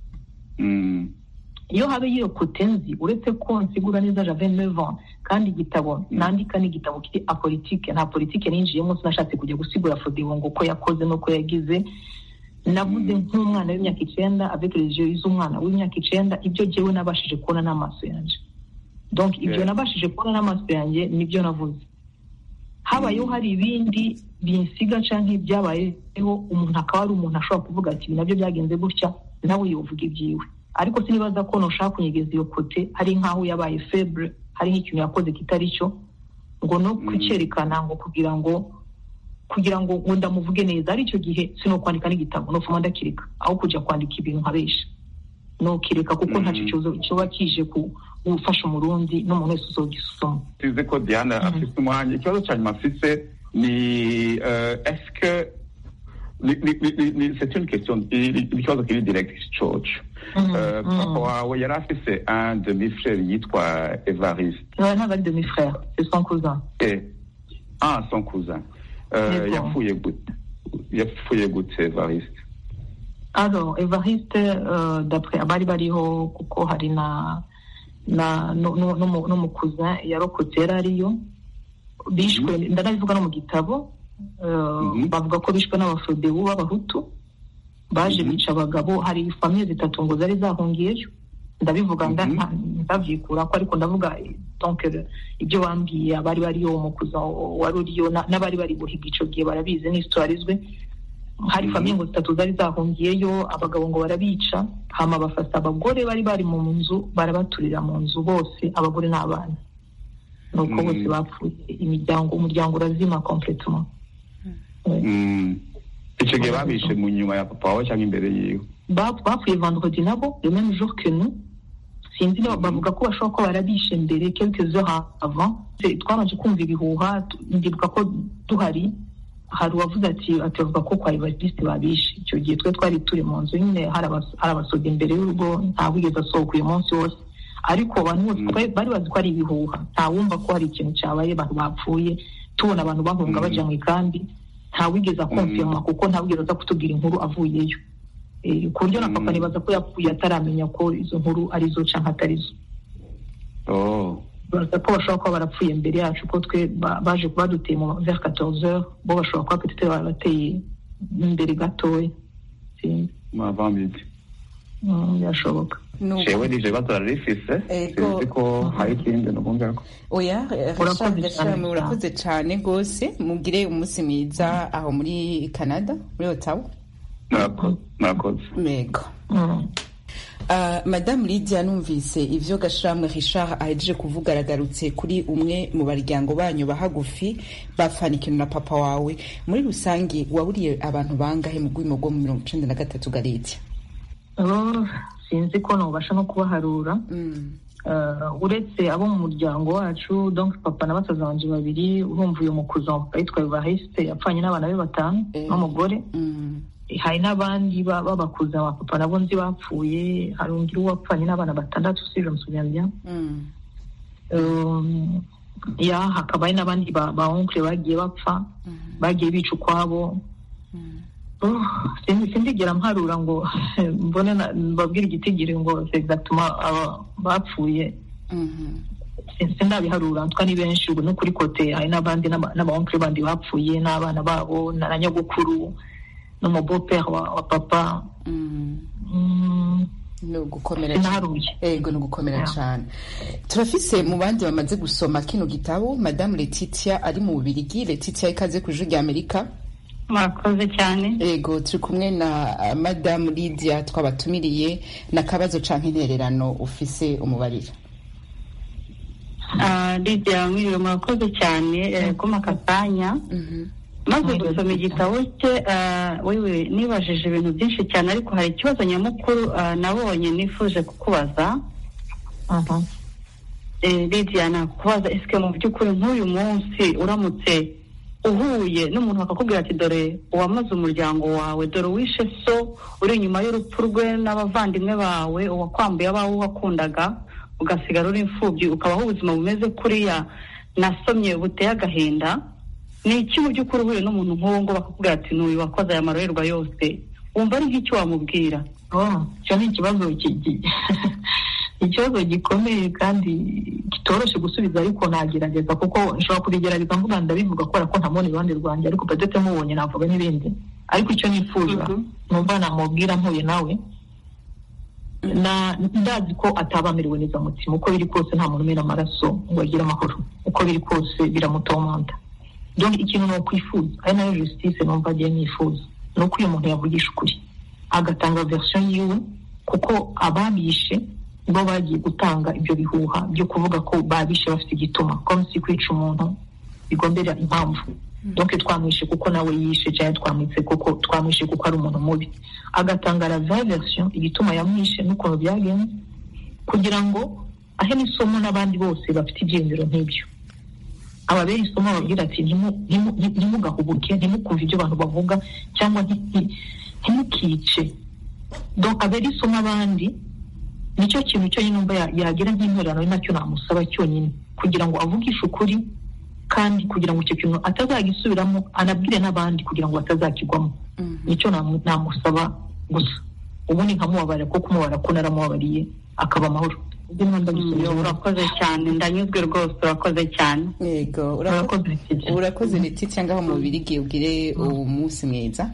Mm. iyo habe iyo kote nzi uretse ko nsigura neza jave nevan kandi igitabo nandika ni igitabo kiri apolitike nta politike ninjiyemo sinashatse kujya gusigura fodiwo ngo uko yakoze n'uko yagize navuze nk'umwana w'imyaka icenda avec les yeux z'umwana w'imyaka icenda ibyo jyewe nabashije kubona n'amaso yanjye donc ibyo Yeah. nabashije kubona n'amaso yanjye nibyo navuze habayeho hari ibindi binsiga canke ibyabayeho umuntu akaba ari umuntu ashobora kuvuga ati ibi nabyo byagenze gutya nawe yovuga ibyiwe ariko sinibaza ko noshaka kunyegeza iyo kote hari nk'aho yabaye febre hari nk'ikintu yakoze kitari cyo ngo no kucyerekana ngo kugira ngo kugira ngo ngo ndamuvuge neza ari icyo gihe sino kwandika n'igitabo nofuma ndakireka aho kujya kwandika ibintu nkabesha nokireka kuko ntacyo kibazo kiba kije ku gufasha umurundi n'umuntu wese uzogisoma tuzi ko diana afite umwanya ikibazo cya nyuma afite ni euh, est-ce que ni- ni- ni- ni- ni- c'est une question ni- ni- ikibazo kiri direct coco Euh, papa wawe yari afise un demi frère yitwa evariste Ouais, ntabwo ari demi frère c'est son cousin Eh, ah son cousin Euh, Yego. yapfuye gute yapfuye gute evariste alors evariste euh, d'après abari bariho kuko hari na na nu- nu- numu- n'umukuza yarokotse yari ariyo bishwe ndanabivuga no mu gitabo euh, Mhm. bavuga ko bishwe n'abafodebu b'abahutu baje Mhm. bica abagabo hari famiye zitatu ngo zari zahungiyeyo ndabivuga nda- Mhm. nta- ndabyikura ko ariko ndavuga eh, donc eh, ibyo bambwiye abari bariyo umukuza wari uriyo na- n'abari bari guhiga ico gihe barabizi ni histoire izwi hari Mhm. famiye ngo zitatu zari zahungiyeyo abagabo ngo barabica hama bafata abagore bari bari mu nzu barabaturira mu nzu bose abagore n'abana nuko Mhm. bose bapfuye imiryango umuryango urazima completement Mm. icyo gihe babishe mu nyuma ya papa wawe cyangwa imbere yiwe Ba- bapfuye vendredi nabo le même jour que nous sinzi niba bavuga ko bashobora kuba barabishe mbere quelques heures avant Se- twabanje kumva ibihuha tu- ndibuka ko duhari hari uwavuze ati ati bavuga ko kwa evariste babishe icyo gihe twe twari turi mu nzu nyine hari abas- hari abasoda imbere y'urugo nta wigeze asohoka uyu munsi wose ariko abantu bose Mm. bari bari bazi ko ari ibihuha nta wumva ko hari ikintu cyabaye abantu bapfuye tubona abantu bahunga Mm. baja mu ikambi nta wigeze akonfirma kuko nta wigeze aza kutubwira inkuru avuyeyo Eh, ku buryo na papa Mm. nibaza ko yapfuye ataramenya ko izo nkuru ari zo canke atari zo oh baza ko bashobora kuba barapfuye imbere yacu ko twe ba- baje baduteye mu vers 14 heures bo bashobora kuba petite barabateye imbere gatoya sinzi mavambiti Mm, birashoboka Nuko- jewe nije bibazo rarifise Ego. sinzi ko hari ikindi nukumva ko oya eh, Urakoze Richard cyane Gashami, urakoze cyane rwose mugire umunsi mwiza aho muri canada muri otawa Murako- murakoze mego Mm. Uh, madamu lidia numvise ivyo gashamwe richard ahejeje kuvuga aragarutse kuri umwe mu baryango banyu bahagufi bafanikinwe na papa wawe muri rusange waburiye abantu bangahe mu rwimo rwo mu mirongo icenda na gatatu galidia Oh, sinzi ko nobasha no kubaharura mm. Uh, uretse abo mu muryango wacu donc papa na basaza banje babiri urumva uyu mukuza wa papa yitwa evariste yapfanye n'abana be batanu Eh. n'umugore Mm. hari n'abandi ba- b'abakuza ba papa nabo nzi bapfuye hari undi wapfanye n'abana batandatu si je me souviens bien Mm. Um, ya hakaba hari n'abandi ba ba onkle bagiye bapfa bagiye bica ukwabo Oh, sin- sindigera mparura ngo mbone na- mbabwire igitigiri ngo c'est exactement aba bapfuye Mhm. Sin- sindabiharura ntwa ni benshi ubu no kuri kote hari n'abandi n'aba- n'abaonkle bandi bapfuye n'abana babo na na nyogokuru n'umubopere wa, wa papa Mm. Mm, ni ugukomera cyane sinaharuye ego ni ugukomera Yeah. cyane turafise mu bandi bamaze gusoma kino gitabo madamu letitia ari mu bubirigi letitia ikaze ku ijwi rya amerika murakoze cyane ego turi kumwe na uh, madamu lidia twabatumiriye n'akabazo canke intererano ufise umubarira Ah, lidia mwiriwe murakoze cyane eh, kuma aka kanya maze gusoma igitabo cye ah, wewe nibajije ibintu byinshi cyane ariko hari ikibazo nyamukuru ah, nabonye nifuje kukubaza Mhm. Eh, lidia nakubaza esike mu by'ukuri nk'uyu munsi uramutse uhuye n'umuntu bakakubwira ati dore uwamaze umuryango wawe dore uwishe so uri inyuma y'urupfu rwe n'abavandimwe bawe uwakwambuye abawe wakundaga ugasigara uri imfubyi ukabaho ubuzima bumeze kuriya nasomye buteye agahinda ni iki mu by'ukuri uhuye n'umuntu nk'uwo ngo bakakubwira ati n'uyu wakoze aya marorerwa yose wumva ari nk'icyo wamubwira Oh, icyo ni ikibazo ki- ki- ikibazo gikomeye kandi kitoroshye gusubiza ariko nagerageza kuko nshobora kubigerageza mvuga ndabivuga kubera ko ntamubona iruhande rwanjye ariko pedete mubonye navuga n'ibindi ariko icyo nifuza Mhm. numva namubwira mpuye nawe na ndazi ko ataba amerewe neza mutima uko biri kose nta muntu umena amaraso ngo agire amahoro uko biri kose biramutomanta donc ikintu ni ukwifuza ari nayo justice numva agiye nifuza ni uko uyu muntu yavugisha ukuri agatanga version yiwe kuko ababishe bo bagiye gutanga ibyo bihuha byo kuvuga ko babishe bafite igituma comme si kwica umuntu bigombera impamvu donc twamwishe kuko nawe yishe cyangwa twamwitse kuko twamwishe kuko ari umuntu mubi agatanga la vraie version igituma yamwishe n'ukuntu byagenze kugira ngo ahe n'isomo n'abandi bose bafite ibyiyumviro nk'ibyo ababera isomo bababwira ati "Ntimu- ntimu- nti- ntimugahubuke ntimukumve ibyo abantu bavuga cyangwa nti- nti- ntimukice donc abera isomo abandi nicyo kintu cyonyine numva ya- yagira nk'intererano ari nacyo namusaba cyonyine kugira ngo avugishe ukuri kandi kugira ngo icyo kintu atazagisubiramo anabwire n'abandi kugira ngo batazakigwamo nicyo namu- namusaba gusa ubundi nkamubabarira kuko kumubara ko naramubabariye akaba amahoro ibyo niba ndabisubira urakoze cyane ndanyuzwe rwose urakoze cyane yego urako- urakoze leti cyangwa aho mu birigi ubwire umunsi mwiza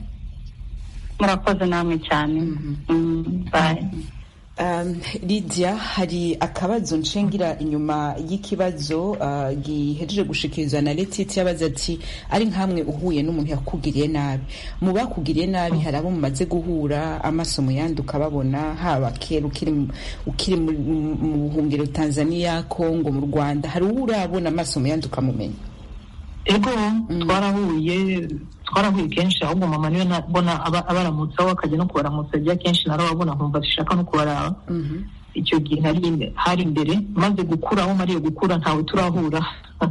murakoze namwe cyane Mm, bye Um, Lydia hari akabazo nshengira inyuma y'ikibazo uh, gihejeje gushikirizwa na Letiti yabaza ati ari nkamwe uhuye n'umuntu yakugiriye nabi mu bakugiriye nabi hari abo mumaze guhura amaso mu yandi ukababona haba kera ukiri mu- ukiri mu mu buhungiro Tanzania Congo mu Rwanda hari uwo urabona amaso mu yandi ukamumenya ego twarahuye twarahuye kenshi ahubwo mama niwe nabona aba- abaramutsaho akajya no kubaramutsa ajya kenshi narababona nkumva zishaka no kubaraba icyo gihe nari imbe- hari imbere maze gukura aho mariye gukura ntawe turahura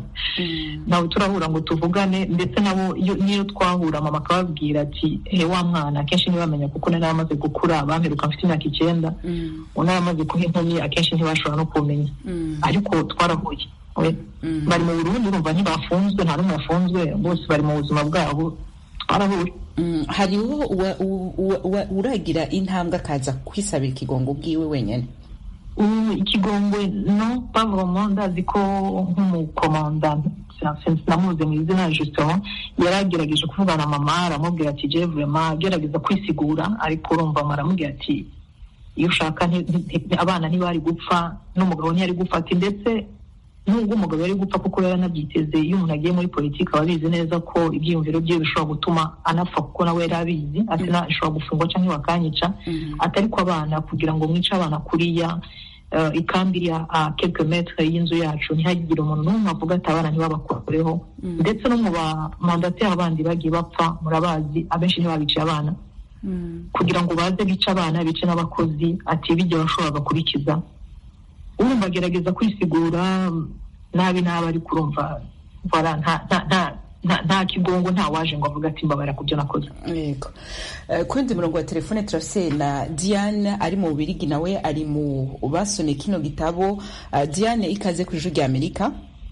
ntawe turahura ngo tuvugane ndetse nabo iyo- niyo twahura mama akababwira ati he wa mwana akenshi ntibamenya kuko nari amaze gukura bamperuka mfite imyaka icyenda unari amaze kuba inkumi akenshi ntibashobora no kumenya ariko twarahuye we bari mu burundi urumva ntibafunzwe nta n'umwe yafunzwe bose bari mu buzima bwabo twarahuye Mm, hariho uwa- uwa- uwa- uwa- uragira intambwe akaza kwisabira ikigongo bwiwe wenyine ubu ikigongwe no pavoma ndazi ko nk'umukomanda namuze mu izina justement yaragerageje kuvugana na mama aramubwira ati je vraiment agerageza kwisigura ariko urumva mama aramubwira ati iyo ushaka nti- nti- nti- abana ntibari gupfa n'umugabo ntiyari gupfa ati ndetse nubwo umugabo yari gupfa kuko yari anabyiteze iyo umuntu agiye muri politiki aba abizi neza ko ibyiyumviro bye bishobora gutuma anapfa kuko nawe yari abizi ati na ishobora gufungwa cyangwa bakanyica atari ko abana kugira ngo mwice abana kuriya eh, ikambi iri a quelque metre y'inzu yacu ntihagire umuntu n'umwe avuga ati abana ntibabakoreho ndetse no mu bamandateri bandi bagiye bapfa murabazi abenshi ntibabiciye abana kugira ngo baze bice abana bice n'abakozi ati bijya bashoboraga kurikiza urumva agerageza kwisigura nabi nabi ariko urumva voilà, nta nta nta nta- nta kigongo nta waje ngo avuge ati mbabara ku byo nakoze yego Eh, ku wundi murongo wa telefone turafise na diane ari mu bubirigi nawe ari mu basomye kino gitabo Eh, diane ikaze ku ijwi rya amerika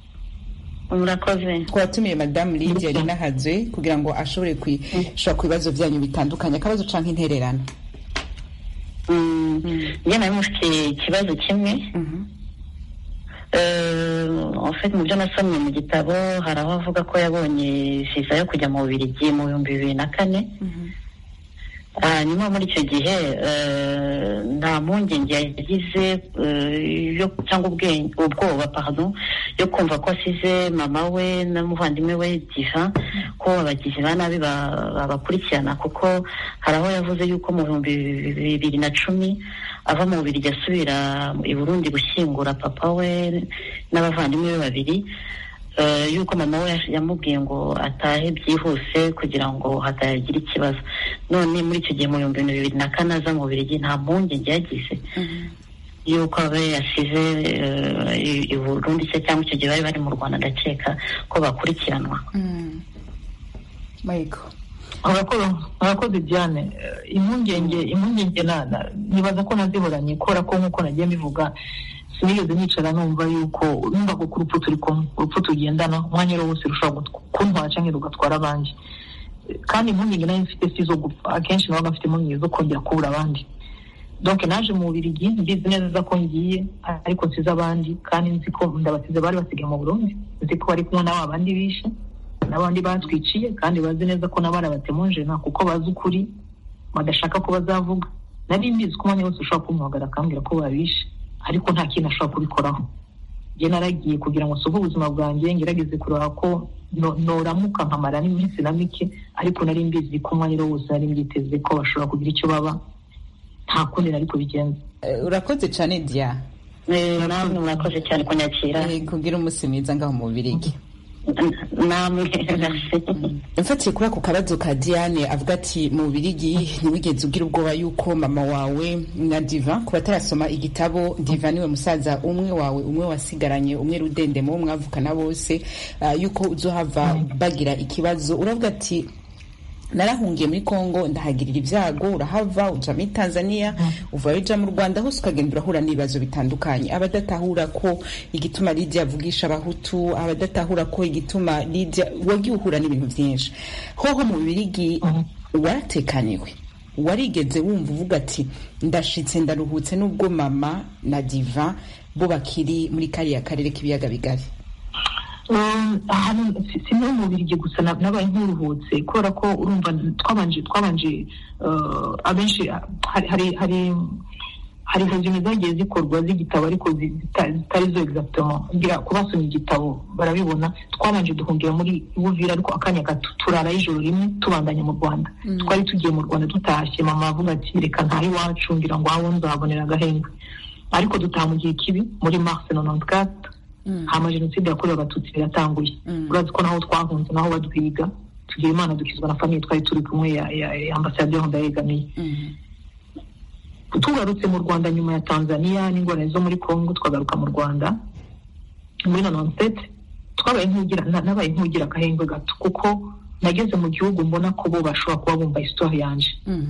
murakoze twatumiye madamu lidia rinahazwe kugira ngo ashobore kwishura ku bibazo byanyu bitandukanye akabazo canke intererano njye nari mufite ikibazo kimwe Eh, en fait mu byo nasomye mu gitabo hari aho avuga ko yabonye viza yo kujya mu Bubiligi mu bihumbi bibiri na kane hanyuma muri icyo gihe eh, nta mpungenge yagize eh, yo cyangwa ubwenge ubwoba pardon yo kumva ko asize mama we n'umuvandimwe we diva ko abagizi ba nabi ba- babakurikirana kuko hari aho yavuze yuko mu bihumbi bibiri na cumi ava mu Bubiligi asubira i Burundi gushyingura papa we n'abavandimwe be babiri eh, yuko mama we yamubwiye ngo atahe byihuse kugira ngo hatagira ikibazo none muri icyo gihe mu bihumbi bibiri na kane aza mu Bubiligi nta mpungenge yagize yuko abe yasize eh, i- i Burundi se cyangwa icyo gihe bari bari mu Rwanda ndakeka ko bakurikiranwa Michael Urakoze urakoze Diane Eh, impungenge impungenge na- na- nibaza ko nazihoranye kubera ko nk'uko nagiye mbivuga sinigeze nicara numva yuko numva ko ku rupfu turi kumwe urupfu tugendana umwanya wose rushobora gutw- kuntwara cyangwa rugatwara abandi Eh, kandi impungenge nayo mfite si izo gupfa akenshi nabaga mfite impungenge zo kongera kubura abandi donc naje mu Bubiligi mbizi neza ko ngiye ariko nsize abandi kandi nzi ko ndabasize bari basigaye mu Burundi nzi ko bari kumwe n'aba bandi bishe n'abandi batwiciye kandi bazi neza ko nabo arabatemunjena kuko bazi ukuri badashaka ko bazavuga nari mbizi ko umwanya wose ushobora kumuhamagara akambwira ko babishe ariko nta kintu ashobora kubikoraho njye naragiye kugira ngo nsubwe ubuzima bwanjye ngerageze kureba ko no- noramuka nkamara n'iminsi na mike ariko nari mbizi ko umwanya wose nari mbyiteze ko bashobora kugira icyo baba nta kundi nari kubigenza Eh, urakoze cane dia namwe murakoze cyane kunyakira kugira umunsi mwiza ngaho mu bubirigi namwe mfatiye kuri ako kabazo ka diane avuga ati mu bubirigi ntiwigeze ugira ubwoba yuko mama wawe na diva ku batarasoma igitabo diva niwe musaza umwe wawe umwe wasigaranye umwe rudendemo wo mwavukana bose ah, yuko uzohava bagira ikibazo uravuga ati narahungiye muri congo ndahagirira ibyago urahava uja muri tanzania uvayo uja mu rwanda hose ukagenda urahura n'ibibazo bitandukanye abadatahura ko igituma lidia avugisha abahutu abadatahura ko igituma lidia wagiye uhura n'ibintu byinshi hoho mu bibirigi waratekaniwe warigeze wumva uvuga ati ndashitse ndaruhutse n'ubwo mama na diva bo bakiri muri kariya karere k'ibiyaga bigari hano si no mu birigi gusa nabaye nk'uruhutse kubera ko urumva twabanje twabanje abenshi hari hari hari hejuru zagiye zikorwa z'igitabo ariko zitari zo exactement ngira ku basomye igitabo barabibona twabanje duhungira muri buvira ariko akanya gato turara ijoro rimwe tubandanya mu rwanda twari tugiye mu rwanda tutashye mama avuga ati reka ntahe iwacu ngira ngo aho nzahabonera agahenge ariko dutaha mu gihe kibi muri mars nonontkate hama jenoside yakorewe abatutsi iratanguye urazi ko naho twahunze naho badwiga tugira imana dukizwa na famiye twari turi kumwe ya ambasade yaho ndayegamiye tugarutse mu rwanda nyuma ya tanzania n'ingorane zo muri congo twagaruka mu rwanda muri nononsete twabaye nk'ugira nabaye nk'ugira agahengwe gato kuko nageze mu gihugu mbona ko bo bashobora kuba bumva histoire yanje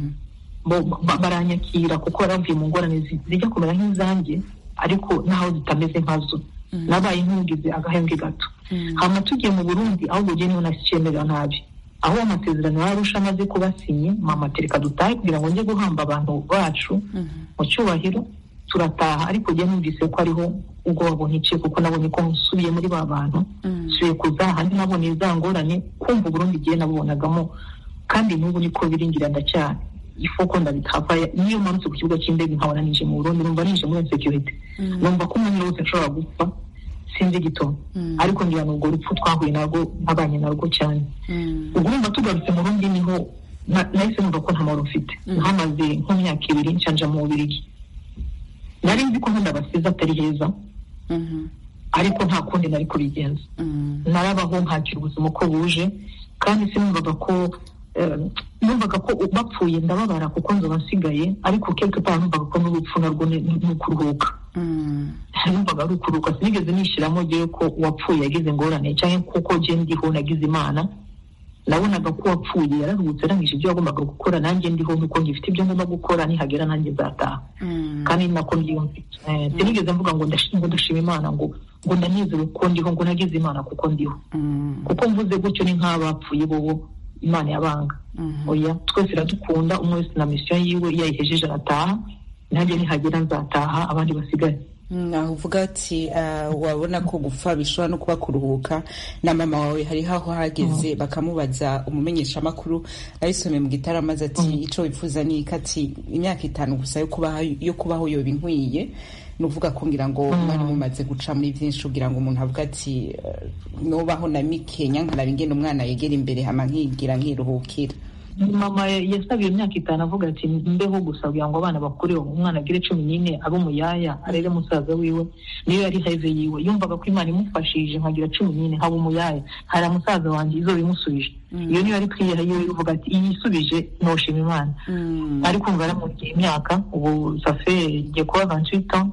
baranyakira kuko baravuye mu ngorane zijya kumera nk'izanjye ariko naho zitameze nkazo nabaye nk'ugize agahembwe gato hama tugiye mu burundi aho bugiye niho nasicemera nabi aho amasezerano yarusha amaze kuba sinye mama tereka dutahe kugira ngo njye guhamba abantu bacu mu cyubahiro turataha ariko njye numvise ko ariho ubwoba niciye kuko nabonye ko nsubiye muri ba bantu nsubiye kuza ahandi nabonye za ngorane kumva uburundi igihe nabubonagamo kandi n'ubu niko biringira ndacyari ifoko ndabitapa niyo manutse ku kibuga cy'indege nkabona nije mu burundi numva nije muri security numva ko umwanya wose nshobora gupfa sinzi igitoma ariko ngira ni urwo rupfu twahuye narwo ntabanye narwo cyane ubwo urumva tugarutse mu rundi niho nahise numva ko nta mahoro mfite nkamaze nk'imyaka ibiri nshanja mu bubirigi nari nzi ko nkunda abasize atari heza ariko nta kundi nari kubigenza narabaho nkakira ubuzima uko buje kandi sinumvaga ko numvaga ko bapfuye ndababara kuko nzoba nsigaye ariko quelque part numvaga ko n'urupfu narwo ni ukuruhuka numvaga ari ukuruhuka sinigeze nishyiramo ngewe ko uwapfuye yagize ingorane cyangwa kuko ngewe ndiho nagize imana nabonaga ko uwapfuye yararuhutse arangije ibyo yagombaga gukora nanjye ndiho nuko ngifite ibyo ngomba gukora nihagera nanjye nzataha kandi nako mbyiyumvise sinigeze mvuga ngo ndashima imana ngo ngo ndanezerewe ko ndiho ngo nagize imana kuko ndiho kuko mvuze gutyo ni nk'abapfuye bobo imana yabanga oya twese iradukunda umwe wese na misiyo yiwe iyo ayihejeje arataha nanjye nihagera nzataha abandi basigaye aho uvuga ati wabona ko gupfa bishobora no kuba kuruhuka na mama wawe hariho aho hageze bakamubaza umumenyeshamakuru abisomeye mu gitara amaze ati icyo wifuza ni ati imyaka itanu gusa yo kubaho yoba inkwiye ni uvuga ko ngira ngo mwari mumaze guca muri byinshi kugira ngo umuntu avuga ati nubaho na mikenya nkaraba ingene umwana yegera imbere hama nkigira nkiruhukira mama yasabiye imyaka itanu avuga ati mbeho gusa kugira ngo abana bakure umwana agire cumi n'ine abe umuyaya arere musaza wiwe niyo yari heve yiwe yumvaga ko imana imufashije nkagira cumi n'ine haba umuyaya hari musaza wanjye izo bimusubije iyo niyo yari kwiyeha yiwe ivuga ati iyi isubije noshima imana ariko ngo aramugiye imyaka ubu safe igiye kuba vantuita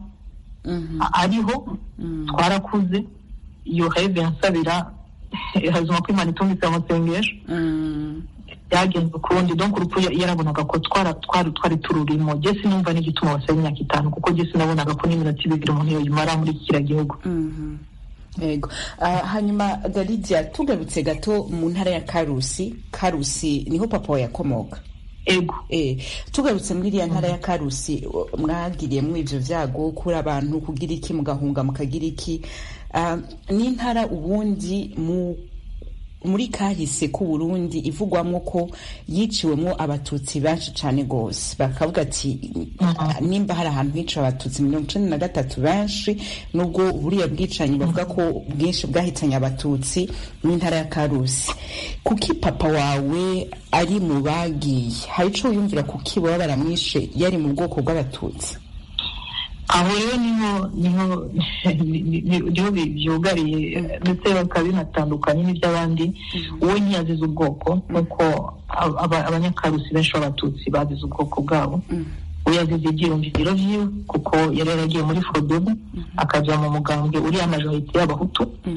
ariho twarakuze iyo heve yansabira hazima ko imana itungitse amasengesho byagenze ukundi donc urupfu yarabonaga ko twari tururimo jye sinumva n'igituma basaba imyaka itanu kuko jye sinabonaga ko n'iminota ibiri umuntu yoyimara muri kiriya gihugu yego hanyuma garidia tugarutse gato mu ntara ya karusi karusi niho papa we yakomoka ego tugarutse muri iriya ntara ya karusi mwagiriyemo ibyo byago kuri abantu kugira iki mugahunga mukagira iki n'intara ubundi mu muri kahise ku Burundi ivugwamo ko yiciwemo abatutsi benshi cyane rwose bakavuga ati nimba hari ahantu hiciwe abatutsi mirongo icenda na gatatu benshi nubwo buriya bwicanyi bavuga ko bwinshi bwahitanye abatutsi mu ntara ya karusi kuki papa wawe ari mu bagiye hari ico wiyumvira kuki baba baramwishe yari mu bwoko bw'abatutsi aho rero niho niho niho byugariye ndetse bakaba binatandukanye n'iby'abandi uwo ntiyazize ubwoko nk'uko abanyakarusi benshi b'abatutsi bazize ubwoko bwabo we yazize ibyiyumviro vyiwe kuko yari yaragiye muri fodobu akajya mu mugambwe uriya majorite y'abahutu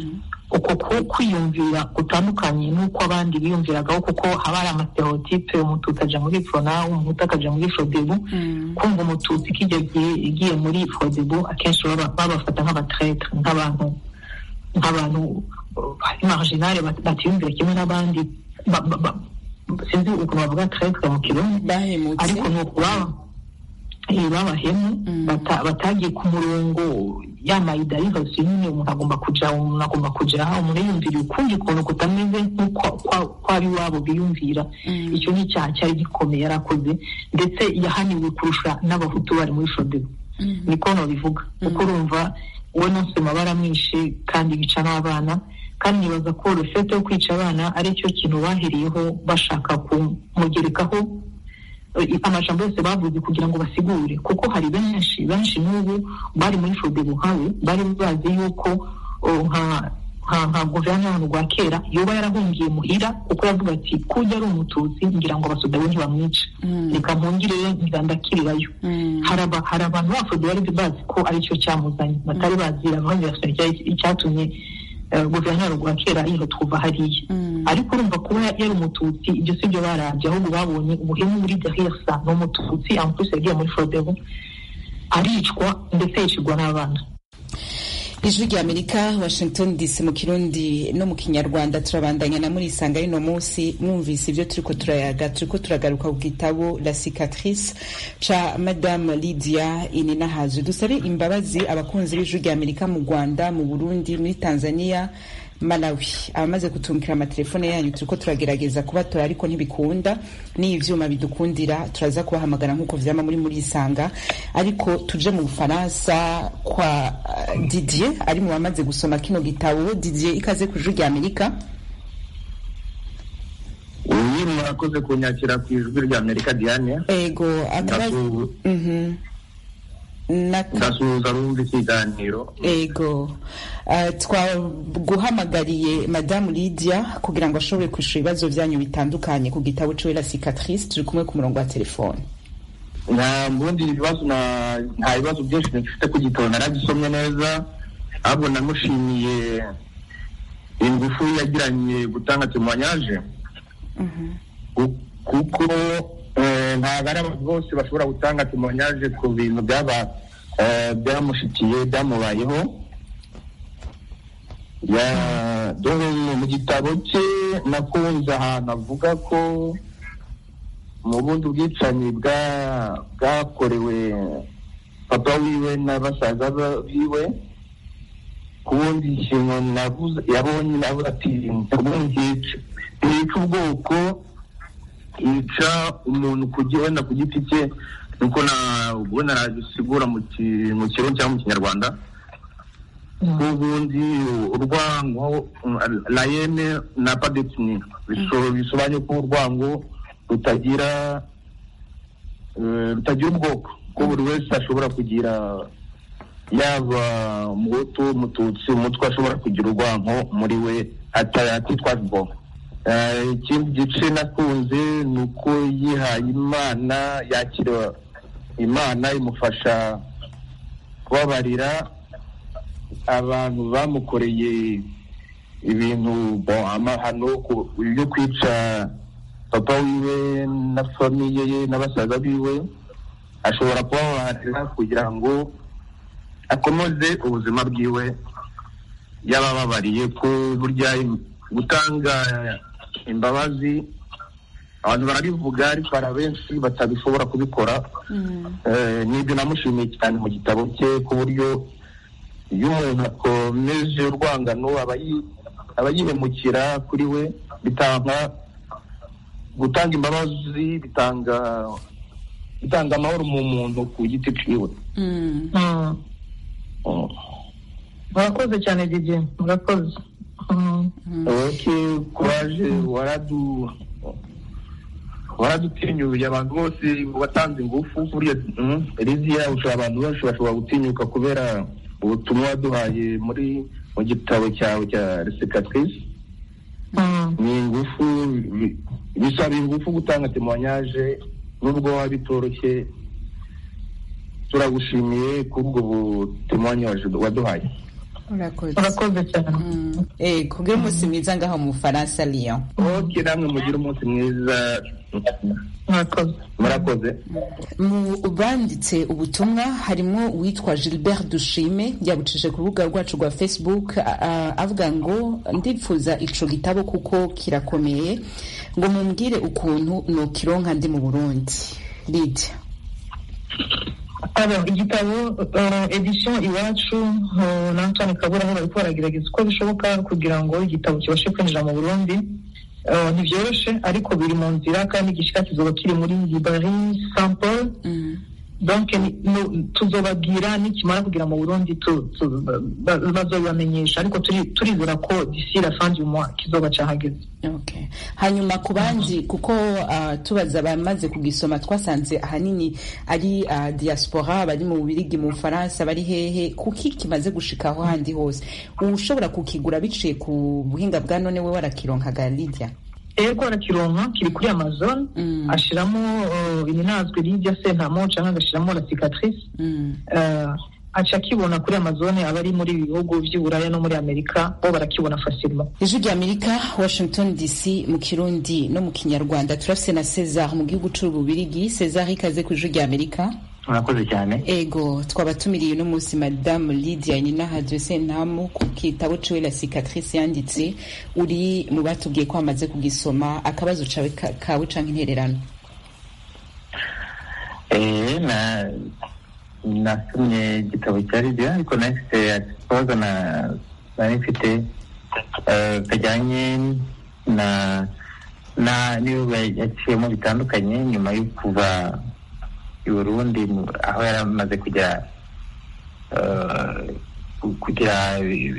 uko ku- kwiyumvira gutandukanye n'uko abandi biyumviragaho kuko haba hari amastereotipe umututsi aja muri frona umuhutu akaja muri frodebu kumva umututsi kijya igiye muri frodebu akenshi baba- babafata nk'abatretre nk'abantu nk'abantu uh, marginale bat- batiyumvira kimwe n'abandi ba- ba- ba- sinzi ukuntu bavuga tretre mu kirundi bahemutse ariko ni ukubaba eh, babahemu bata- batagiye ku murongo yamayida yose nyine umuntu agomba kuja umuntu agomba kuja aha umuntu yiyumvira ukundi kuntu kutameze nk'uko kwa- kwari iwabo biyumvira icyo ni icyaha cyari gikomeye yarakoze ndetse yahaniwe kurusha n'abahutu bari muri shodebu niko babivuga kuko urumva we nonsema baramwishe kandi bica n'abana kandi nibaza ko rufete yo kwica abana ari cyo kintu bahereyeho bashaka kumugerekaho eh, amajambo yose bavuze kugira ngo basigure kuko hari benshi benshi n'ubu bari muri fodebu nkawe bari bazi yuko oh, nka nka nka guverinoma rwa kera yoba yarahungiye muhira kuko yavuga ati kujya ari umututsi ngira ngo abasoda be ntibamwica reka mpungire ngira ndakirirayo hari aba- hari abantu bafodebu bari bazi ko aricyo cyamuzanye batari bazira abandi icyatumye eh, guverinoma rwa kera yihuta kuva hariya ariko urumva kuba yari umututsi ibyo si byo barabye ahubwo babonye ubuhemu muri derisa ni umututsi amutusi yagiye muri fodebu aricwa ndetse yicirwa n'abana ijwi rya amerika washington dc mu kirundi no mu kinyarwanda turabandanya na muri isanga y'uno munsi mwumvise ibyo turiko turayaga turiko turagaruka ku gitabo la cicatrice ca madame lydia ininahazu dusabe imbabazi abakunzi b'ijwi rya amerika mu rwanda mu burundi muri tanzania malawi abamaze kutumvira amatelefone yanyu turiko turagerageza kubatora ariko ntibikunda n'iyi vyuma bidukundira turaza kubahamagara nk'uko vyama muri muri isanga ariko tuje mu bufaransa kwa uh, didier ari mu bamaze gusoma kino gitabo didier ikaze ku ijwi rya amerika uyu murakoze kunyakira ku ijwi rya amerika diane ego akaba Ndasu- Mhm. Na- ndasuhuza abumva ikiganiro ego uh, twaguhamagariye madamu lydia kugira ngo ashobore kwishura ibibazo vyanyu bitandukanye ku gitabo ciwe la cicatrice turi kumwe ku murongo wa telefone nta mbundi ibibazo na- nta bibazo byinshi mfite ku gitabo naragisomye neza ahubwo namushimiye ingufu yagiranye gutanga temoyanyaje Ku- kuko eh, ntabwo ari abantu bose bashobora gutanga temoyanyaje ku bintu byaba eh, byamushikiye byamubayeho Ya- dore mu gitabo cye nakunze ahantu avuga ko mu bundi bwicanyi bwa- bwakorewe papa wiwe na basaza ba- biwe ku bundi ikintu navuze yabonye navuze ati ubundi yica yica ubwoko yica umuntu ku gi- wenda ku giti cye nuko na ubona nabisigura mu ki- mu kirundi cyangwa mu kinyarwanda ubundi urwango layene na padetini bisobanuye ko urwango rutagira eh, rutagira ubwoko ko buri wese ashobora kugira yaba umuhutu umututsi umutwe ashobora kugira urwanko muri we ata- atitwaje ubwoko Eh, ikindi gice nakunze ni uko yihaye imana yakira imana imufasha kubabarira abantu bamukoreye ibintu bon, amahano ku- yo kwica papa wiwe na famiye ye n'abasaza biwe ashobora kubabaharira kugira ngo akomeze ubuzima bwiwe yabababariye ko burya im- gutanga imbabazi abantu barabivuga ariko hari abenshi batabishobora kubikora Eh, nibyo namushimiye cyane mu gitabo cye ku buryo iyo umuntu akomeje urwangano aba yi- aba yihemukira kuri we bitanga gutanga imbabazi bitanga bitanga amahoro mu muntu ku giti ciwe Mm. Mm. Mm. murakoze cyane dj murakoze Mm. okay kuraje waradu waradutinyuye abantu bose watanze ingufu buriya mm, Elizia ushobora abantu benshi bashobora gutinyuka kubera ubutumwa waduhaye muri mu gitabo cyawe cya resekatrice Mm. ni ingufu bi- bisaba ingufu gutanga temoyanyaje nubwo waba bitoroshye turagushimiye kuri ubwo butemoyanyaje waduhaye urakoze urakoze cyane eh kugira umunsi mwiza ngaho mu Faransa Lyon oke namwe mugire umunsi mwiza murakoze murakoze mu banditse ubutumwa harimo uwitwa Gilbert Dushime yabucishije ku rubuga rwacu rwa Facebook a- a- avuga ngo ndipfuza ico gitabo kuko kirakomeye ngo mumbwire ukuntu nokironka ndi mu Burundi Lydia Alors, igitabo uh, edition iwacu uh, na Antoine Kabura bariko baragerageza uko bishoboka kugira ngo igitabo kibashe kwinjira mu Burundi uh, ntivyoroshe ariko biri mu nzira kandi igishika kizoba kiri muri librairie Saint Paul donc ni- no- tuzobabwira nikimara kugera mu Burundi tu- tu- ba- ba- bazobibamenyesha ariko turi- turizera ko d'ici la fin du mois kizoba cahageze Okay. hanyuma ku bandi kuko uh, tubaza abamaze kugisoma twasanze ahanini ari uh, diaspora bari mu Bubirigi mu Bufaransa bari hehe kuki kimaze gushika aho handi hose ushobora kukigura biciye ku buhinga bwa none we warakironkaga Lydia ego arakironka kiri kuri amazon ashiramo uh, iminazwe Lydia Sentamo canke agashiramo la cicatrice uh, aca akibona kuri amazon abari muri ibi bihugu vy'uburaya no muri amerika bo barakibona facilement ijwi rya amerika washington dc mu kirundi no mu kinyarwanda turafise na cesar mu gihugu c'ububirigi cesar ikaze ku ijwi rya amerika murakoze cyane ego twabatumiriye uno munsi madamu lydia ninahadwe sentamu ku kitabo ciwe la cicatrice yanditse uri mu batubwiye ko bamaze kugisoma akabazo cawe ka- kawe canke intererano Eh, na nasomye igitabo cya Lydia ariko nafite ikibazo na nari mfite eh, kajyanye na na n'ibihugu yaciyemo bitandukanye nyuma yo kuva i Burundi mu- aho yari amaze kugera eh, ku- kugira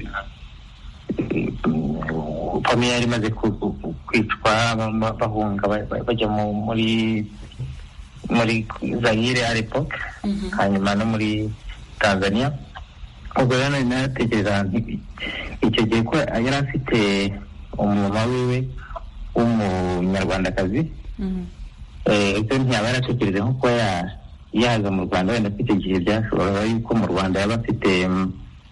famiye yari imaze ku- ku- kwicwa ba- ba- bahunga ba- ba- bajya mu- muri muri Zaire à l'époque hanyuma no muri Tanzania ubwo rero nari natekereza nti icyo gihe ko yari afite umumama wiwe w'umunyarwandakazi eh, ese ntiyaba yaratekereje nko kuba ya- yaza mu Rwanda wenda ko icyo gihe byashoboraga yuko mu Rwanda yaba afite mm,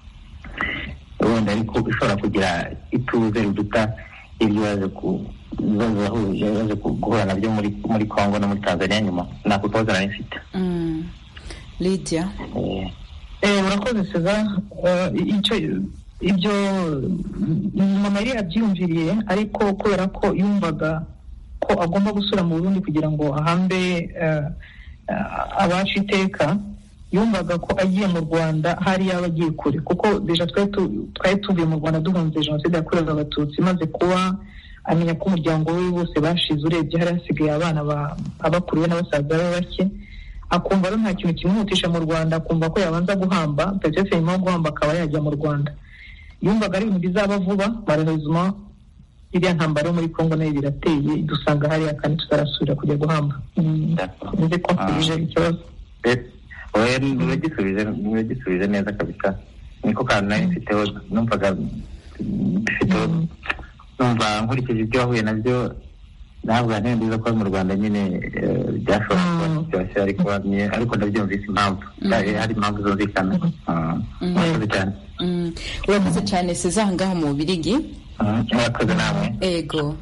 wenda ariko ishobora kugira ituze riduta ibyo yaje ku ibibazo yahuje yaje ku- guhura nabyo muri muri Congo no muri Tanzania nyuma nako kabazo nari mfite Mm. lydia Eh, urakoze Cesar Eh, icyo ibyo mm, mama yari yabyiyumviriye ariko kubera ko yumvaga ko agomba gusubira mu Burundi kugira ngo ahambe eh, eh, abacu iteka yumvaga ko agiye mu Rwanda hari yaba agiye kure kuko deja twari tu- twari tuvuye mu Rwanda duhunze jenoside yakorewe abatutsi maze kuba amenya ko umuryango we bose bashize urebye hari hasigaye abana ba- abakuriwe n'abasaza be bake akumva rero nta kintu kimwihutisha mu rwanda akumva ko yabanza guhamba ndetse nyuma yo guhamba akaba yajya mu rwanda yumvaga ari ibintu bizaba vuba malheureusement iriya ntambara yo muri congo nayo birateye dusanga hariya kandi tutarasubira kujya guhamba Mm, nzi ko nsubije ikibazo oya uragisubije uragisubije neza kabisa niko kantu nari mfiteho numvaga mfiteho numva nkurikije ibyo wahuye nabyo ntabwo nari nziza ko mu rwanda nyine eh, byashobora kuba biryoshye ariko ni- ariko ndabyumvise impamvu hari hari impamvu zumvikana Ah, murakoze cyane Mm. urakoze cyane cesar ngaho mu bubirigi Ah, murakoze namwe ego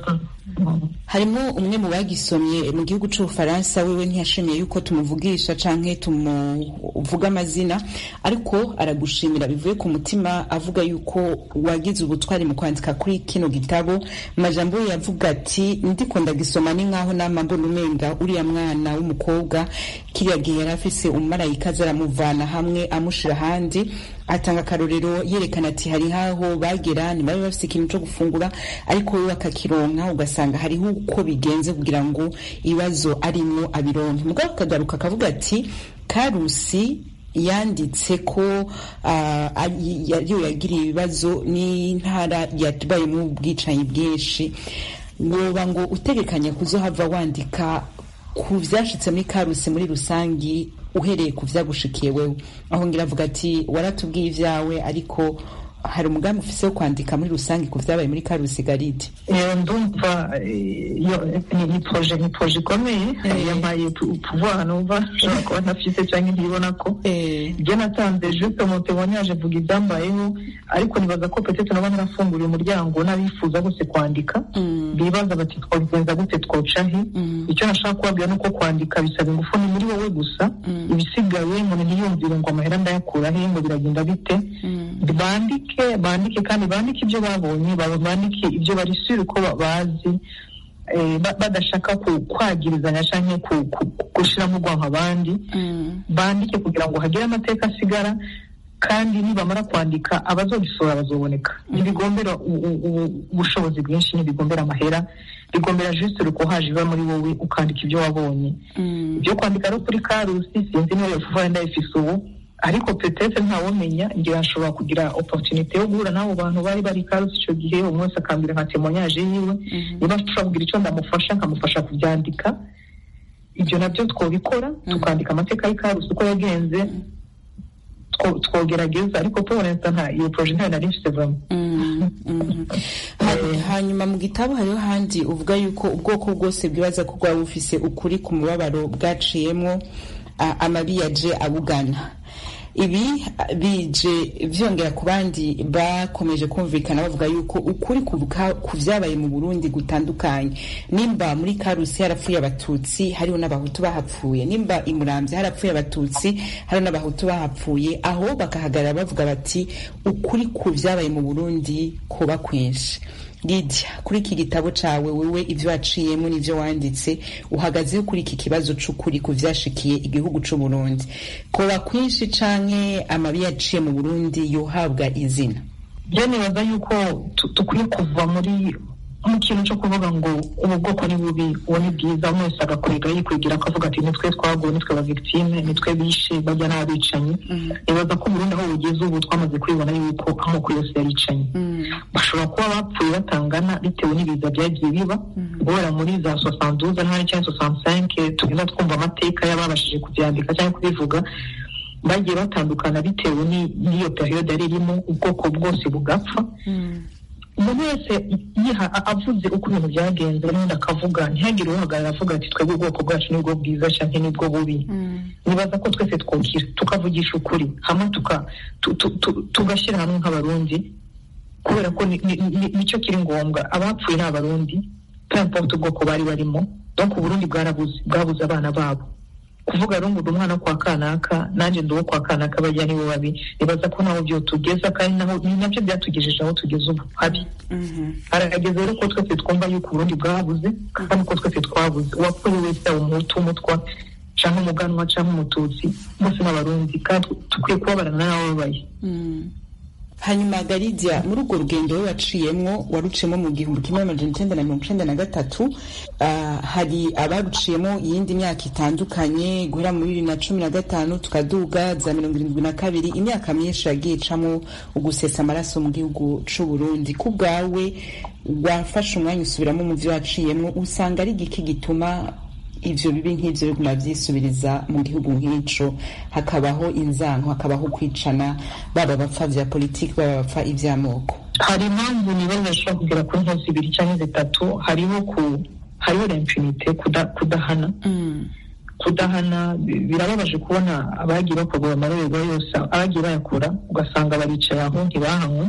harimo umwe mu bagisomye mu gihugu c'ubufaransa wewe ntiyashimiye yuko tumuvugisha canke tumuvuga amazina ariko aragushimira bivuye ku mutima avuga yuko wagize ubutwari mu kwandika kuri kino gitabo mu majambo ye yavuga ati ndiko ndagisoma ni nkaho nama mbona umenga uriya mwana w'umukobwa kiriya gihe yari afise umumarayika aza aramuvana hamwe amushira ahandi atanga akarorero yerekana ati hari haho bagera ntibari bafise ikintu co gufungura ariko we bakakironka ugasanga hariho uko bigenze kugira ngo ibibazo arimwo abironke mugabo akagaruka akavuga ati karusi yanditse ko ah, ari- yariyo yagiriye ibibazo n'intara yabayemo ubwicanyi bwinshi woba ngo utegekanya kuzohava wandika ku vyashitse muri karusi muri rusangi uhereye ku vyagushikiye wewe aho ngira avuga ati waratubwiye ivyawe ariko hari umugambi ufise wo kwandika muri rusange ku vyabaye muri karusi garidi Eh, ndumva eh, yo- ni- ni proje ni proje ikomeye Eh. yampaye pu- pouvoir numva nshobora kuba ntafise cyangwa ntibona ko ibyo natanze juste mu témoignage mvuga ibyambayeho ariko nibaza ko peut-être naba narafunguriye umuryango n'abifuza bose kwandika bibaza bati twabigenza gute twoca he icyo nashaka kubabwira ni uko kwandika bisaba ingufu ni muri wowe gusa ibisigaye umuntu ntiyumvire ngo amahera ndayakura he ngo biragenda bite bandike bandike kandi bandike ibyo babonye ba- bandike ibyo bari sure ko ba- bazi eh, ba- badashaka ku- kwagirizanya cyangwa ku- ku- gushiramo urwanko abandi bandike kugira ngo hagire amateka asigara kandi nibamara kwandika abazobisora bazoboneka ntibigombera u- u- u- ubushobozi bwinshi ntibigombera amahera bigombera juste rukohaje iba muri wowe ukandika ibyo wabonye ibyo kwandika no kuri karusi sinzi niba yofuva ndayifise ubu ariko petete ntawumenya ngira nshobora kugira opportunité yo guhura n'abo bantu bari bari karusi icyo gihe umwe wese akambwira nka témoignage yiwe niba nshobora kugira icyo ndamufasha nkamufasha kubyandika ibyo nabyo twobikora tukandika amateka y'ikarusi uko yagenze two- twogerageza ariko tubonetse nta iyo proje ntayo nari mfite vraiment Ha- hanyuma mu gitabo hariho handi uvuga yuko ubwoko bwose bwibaza ko bwaba bufise ukuri ku mubabaro bwaciyemwo a- amabi yaje abugana ibi a, bije vyongera ku bandi bakomeje kumvikana bavuga yuko ukuri kuvuka ku vyabaye mu Burundi gutandukanye nimba muri Karusi harapfuye abatutsi hariho n'abahutu bahapfuye nimba imuramvye harapfuye abatutsi hariho n'abahutu bahapfuye aho bakahagarara bavuga bati ukuri ku vyabaye mu Burundi kuba kwinshi Lydia kuri iki gitabo cawe wewe ivyo waciyemo n'ivyo wanditse uhagazeho kuri iki kibazo c'ukuri ku vyashikiye igihugu c'u Burundi koba kwinshi canke amabi yaciye mu Burundi yohabwa izina byo nibaza yuko tu- dukwiye kuva muri mu kintu cyo kuvuga ngo ubu bwoko ni bubi uwo ni bwiza umwe wese agakwega yikwigira akavuga ati nitwe twaguwe nitwe ba victime nitwe bishe bajya n'abicanyi nibaza ko Burundi aho bugeze ubu twamaze kubibona yuko amoko yose yaricanye bashobora kuba bapfuye batangana bitewe n'ibiza byagiye biba guhera muri za soixante ntari cyangwa soixante tugenda twumva amateka y'ababashije kubyandika cyangwa kubivuga bagiye batandukana bitewe ni- n'iyo periyode yari irimo ubwoko bwose bugapfa umuntu wese yiha a- avuze uko ibintu byagenze n'undi akavuga ntihagire uhagarara avuga ati twebwe ubwoko bwacu nibwo bwiza cyangwa nibwo bubi nibaza ko twese twokira tukavugisha ukuri hamwe tuka- tu- tu- tu- tugashyira hamwe nk'abarundi kubera ko ni- ni- ni- nicyo kiri ngombwa abapfuye ni abarundi pemporte ubwoko bari barimo donc uburundi bwarabuze bwabuze abana babo kuvuga rero ngo ndi umwana wo kwa kanaka nanjye ndi uwo kwa kanaka bajya nibo babi nibaza ko naho byo tugeza kandi naho ni nabyo byatugejeje aho tugeze ubu habi harageze rero ko twese twumva yuko uburundi bwabuze kandi ko twese twabuze uwapfuye wese yaba umuhutu umutwa cyangwa umuganwa cyangwa umututsi bose n'abarundi kandi dukwiye kubabarana n'abababaye hanyuma garidia muri urwo rugendo we waciyemwo waruciyemo mu gihumbi kimwe amajana icenda na mirongo icenda na gatatu ah, hari abaruciyemo iyindi myaka itandukanye guhera muri bibiri na cumi na gatanu tukaduga za mirongo irindwi na kabiri imyaka myinshi yagiye icamo ugusesa amaraso mu gihugu c'u Burundi ku bwawe wafashe umwanya usubiramo mu vyo waciyemwo usanga ari igiki gituma ivyo bibi nk'ivyo biguma vyisubiriza mu gihugu nk'ico hakabaho inzanko hakabaho kwicana baba bapfa vya politiki baba bapfa ivy'amoko hari impamvu nibaza zishobora kugera kuri nko zibiri cyangwa zitatu hariho ku hariho impunite kudahana kudahana bi- birababaje kubona abagiye bakorwa amarorerwa yose abagiye bayakora ugasanga baricaye aho ntibahanywe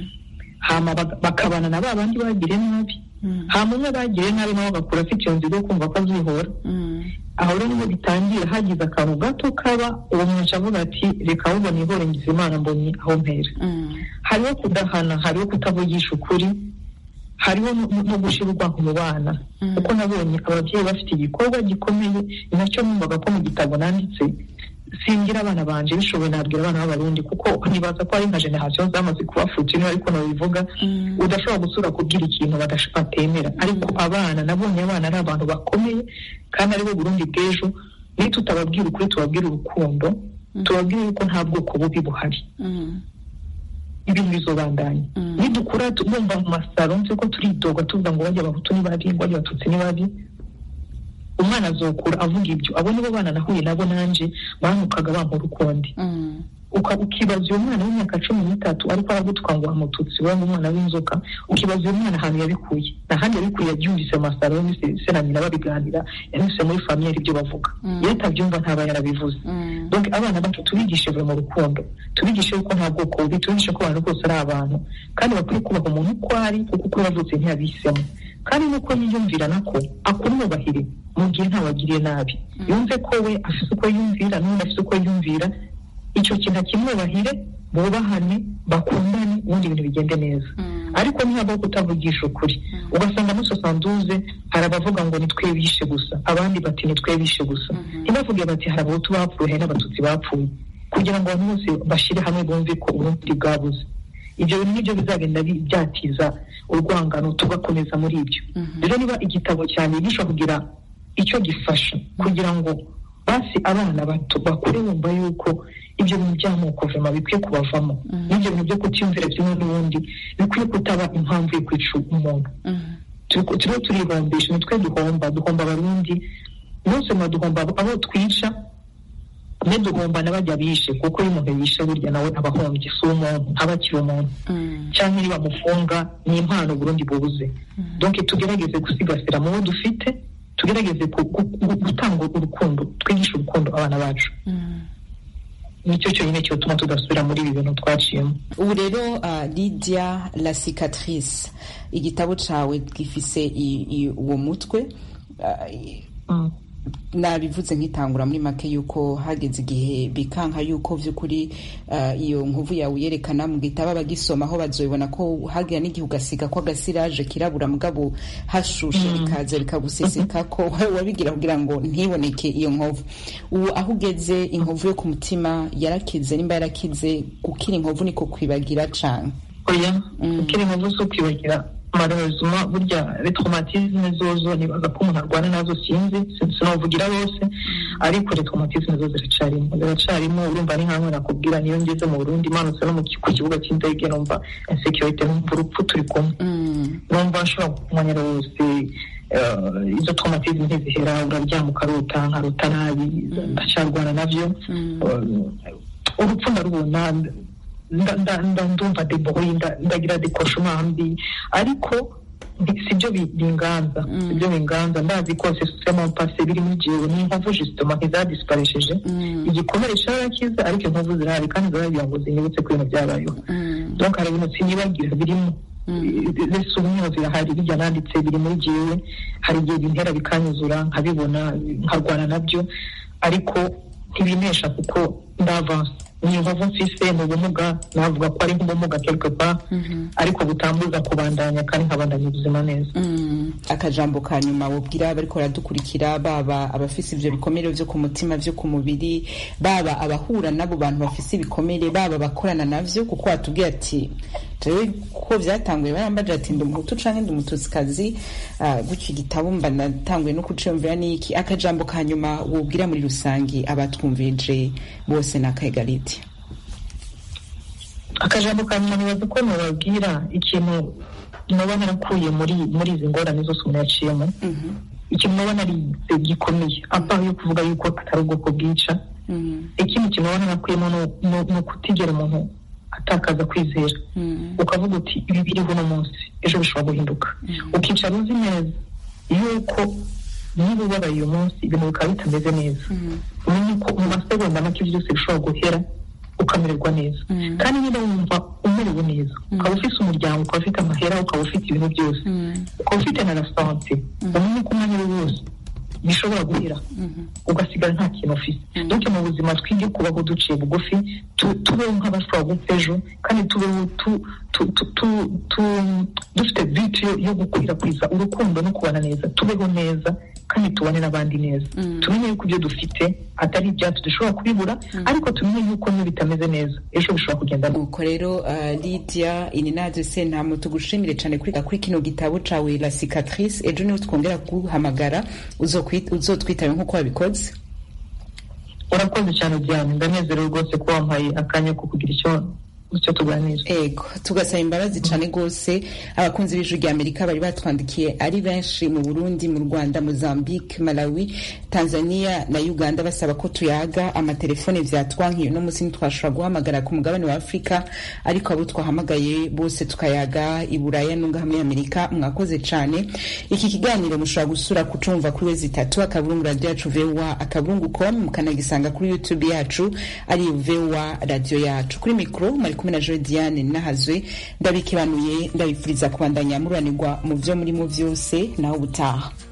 hama bak- bakabana na ba bandi bagiriye nabi hama umwe bagiriye nabi nawe agakura afite iyo nzira yo kumva ko azihora aho rero niho bitangira hagize akantu gato kaba uwo muntu aca avuga ati reka ahubwo nihore ngize imana mbonye aho mpera hariho kudahana hariho kutavugisha ukuri hariho no- no gushyira urwango mu bana kuko nabonye ababyeyi bafite igikorwa gikomeye ni nacyo numvaga ko mu gitabo nanditse singira abana banje bishoboye nabwira abana b'abarundi kuko nibaza ko hari nka generasiyo zamaze kubafuta ino ariko nabivuga udashobora gusura kubwira ikintu badash- batemera ariko abana nabonye abana ari abantu bakomeye kandi aribo burundi bw'ejo niyo tutababwira ukuri tubabwira urukundo tubabwire yuko nta bwoko bubi buhari ibintu bizobandanya nidukura tu- bumva mu masaro nzi ko turidoga tuvuga ngo bajya abahutu ni babi ngo bajya abatutsi ni babi umwana azokura avuga ibyo abo nibo bana nahuye nabo nanje bantukaga bampora ukundi uka- ukibaza uyu mwana w'imyaka cumi n'itatu ariko aragutwa ngo wamututsi we umwana w'inzoka ukibaza uyu mwana ahantu yabikuye n'ahandi yabikuye yabyumvise mu masaro yumvise se na nyina babiganira yanyuze muri famiye ibyo bavuga iyo atabyumva ntaba yarabivuze donc abana bacu tubigishe buri mu rukundo tubigishe yuko nta bwoko bubi tubigishe ko abantu bose ari abantu kandi bakwiye kubaha umuntu uko ari kuko uko yavutse ntiyabihisemo kandi nuko yiyumvira nako akumwubahire mu gihe ntawagiriye nabi yumve ko we afite uko yumvira n'undi afite uko yumvira icyo kintu akimwubahire bubahane bakundane ubundi ibintu bigende neza ariko ntihabaho kutavugisha ukuri ugasanga muri sosanduze hari abavuga ngo nitwe bishe gusa abandi bati nitwe bishe gusa ntibavuge bati hari abahutu bapfuye hari n'abatutsi bapfuye kugira ngo abantu bose bashyire hamwe bumve ko ubundi bwabuze ibyo bintu nibyo bizagenda bi- byatiza urwangano tugakomeza muri ibyo rero niba igitabo cyane gishobora kugira icyo gifasha kugira ngo basi abana bato bakure bumva yuko ibyo bintu by'amoko vema bikwiye kubavamo n'ibyo bintu byo kutiyumvira kimwe n'ubundi bikwiye kutaba impamvu yo kwica umuntu Turiko- turiho turihombesha nitwe duhomba duhomba abarundi bose mwa duhomba abo twica ne duhomba n'abajya bishe kuko iyo umuntu yishe burya nawe aba ahombye si umuntu ntaba akiri umuntu cyangwa niba bamufunga ni impano burundi bubuze donc tugerageze gusigasira mu bo dufite tugerageze ku- ku- ku- gutanga urukundo twigishe urukundo abana bacu nicyo cyonyine cyotuma tudasubira muri ibi bintu twaciyemo ubu rero uh, lydia la cicatrice igitabo cawe gifise i- i- uwo mutwe uh, i- nabivuze nkitangura muri make yuko hageze igihe bikanka yuko vy'ukuri uh, iyo nkuvu yawe uyerekana mu gitabo abagisoma aho bazoibona ko hagira n'igihe ugasiga ko agasiraje kirabura mugabo hashushe bikaza bikaguseseka ko wowe wabigira kugira ngo ntiboneke iyo nkovu ubu aho ugeze inkovu yo ku mutima yarakize nimba yarakize gukira inkovu niko kwibagira cane oya ukiri inkovu si ukwibagira malheureusement burya retraumatisme zozo nibaza ko umuntu arwana nazo sinzi sin- sinavugira bose ariko retraumatisme zo ziracarimo ziracarimo urumva ni nkamwe nakubwira niyo ngeze mu burundi manutse no mu ki- ku kibuga cy'indege numva insecurity numva urupfu turi kumwe numva nshobora kumanyira wose eh, izo traumatisme ntizihera uraryama ukarota nkarota nabi ndacyarwana navyo Eh, urupfu ndarubona nda- nda- nda- ndumva deboye nda- ndagira dekoshoma mbi ariko bi- sibyo bi- binganza sibyo binganza ndazi ko sisitema pase biri muri jewe ni inkovu justement ntizadisiparesheje igikomere carakiza ariko inkovu zirahari kandi ziragira ngo zinyibutse ko ibintu byabayeho donc hari ibintu sinibagira birimo mbese umwe zirahari bijya nanditse biri muri jewe hari igihe bintera bikanyuzura nkabibona nkarwana nabyo ariko ntibinesha kuko ndavanse ni inkovu mfise mu bumuga navuga ko ari nk'ubumuga quelque part ariko butambuza kubandanya kandi nkabandanya ubuzima neza akajambo ka nyuma wubwira bariko baradukurikira baba abafise ivyo bikomere vyo ku mutima vyo ku mubiri baba abahura n'abo bantu bafise ibikomere baba abakorana navyo kuko watubwiye ati jewe ko vyatanguye barambaje ati ndi umuhutu canke ndi umututsikazi uh, gutyo igitabo mba natanguye no kuciyumvira n'iki akajambo ka nyuma wubwira muri rusangi abatwumvirije bose n'akaegaliti akajambo ka nyuma nibaza ko nababwira ikintu noba narakuye muri muri izi ngorane zose umuntu yaciyemo ikintu noba narize gikomeye abaho yo kuvuga yuko atari ubwoko bwica ikindi kintu noba narakuyemo ni- ni- ni ukutigera umuntu atakaza kwizera ukavuga uti ibi biriho uno munsi ejo bishobora guhinduka ukicara uzi neza yuko niba ubabaye uyu munsi ibintu bikaba bitameze neza umenye ko mu masegonda make byose bishobora guhera ukamererwa neza kandi niba wumva umerewe neza ukaba ufite umuryango ukaba ufite amahera ukaba ufite ibintu byose ukaba ufite na rasante umenye ko umwanya ari wose bishobora guhera ugasigara nta kintu ufite donc mu buzima twige kubaho duciye bugufi tu- tubeho nk'abashobora gupfa ejo kandi tubeho tu- tu- tu- tu- tu- dufite viti yo- yo gukwirakwiza urukundo no kubana neza tubeho neza kandi tubane n'abandi neza tumenye yuko ibyo dufite atari ibyacu dushobora kubibura ariko tumenye yuko niyo bitameze neza ejo bishobora kugenda nuko rero uh, lydia ininaze sentamo tugushimire cyane kuri, kuri kino gitabo cawe la cicatrice ejo niho twongera kuguhamagara uzokwi- uzotwitabe nk'uko wabikoze urakoze cyane diane ndanezerewe rwose ko wampaye akanya ko kugira icyo icyo tuganira ego tugasaba imbabazi cyane rwose abakunzi b'ijwi rya amerika bari batwandikiye ari benshi mu burundi mu rwanda mozambique malawi tanzania na uganda basaba ko tuyaga amatelefone vyatwankiye uno munsi ntitwashobora guhamagara ku mugabane wa afurika ariko abo twahamagaye bose tukayaga i buraya nunga hamwe amerika mwakoze cyane iki kiganiro mushobora gusura kucumva kuri wezi itatu akaburungu radio yacu voa akaburungu com mukanagisanga kuri youtube yacu ari voa radio yacu kuri mikro mari kumwe na Joy Diane nahazwe ndabikibanuye ndabifuriza kubandanya mururanirwa mu vyo murimo vyose naho ubutaha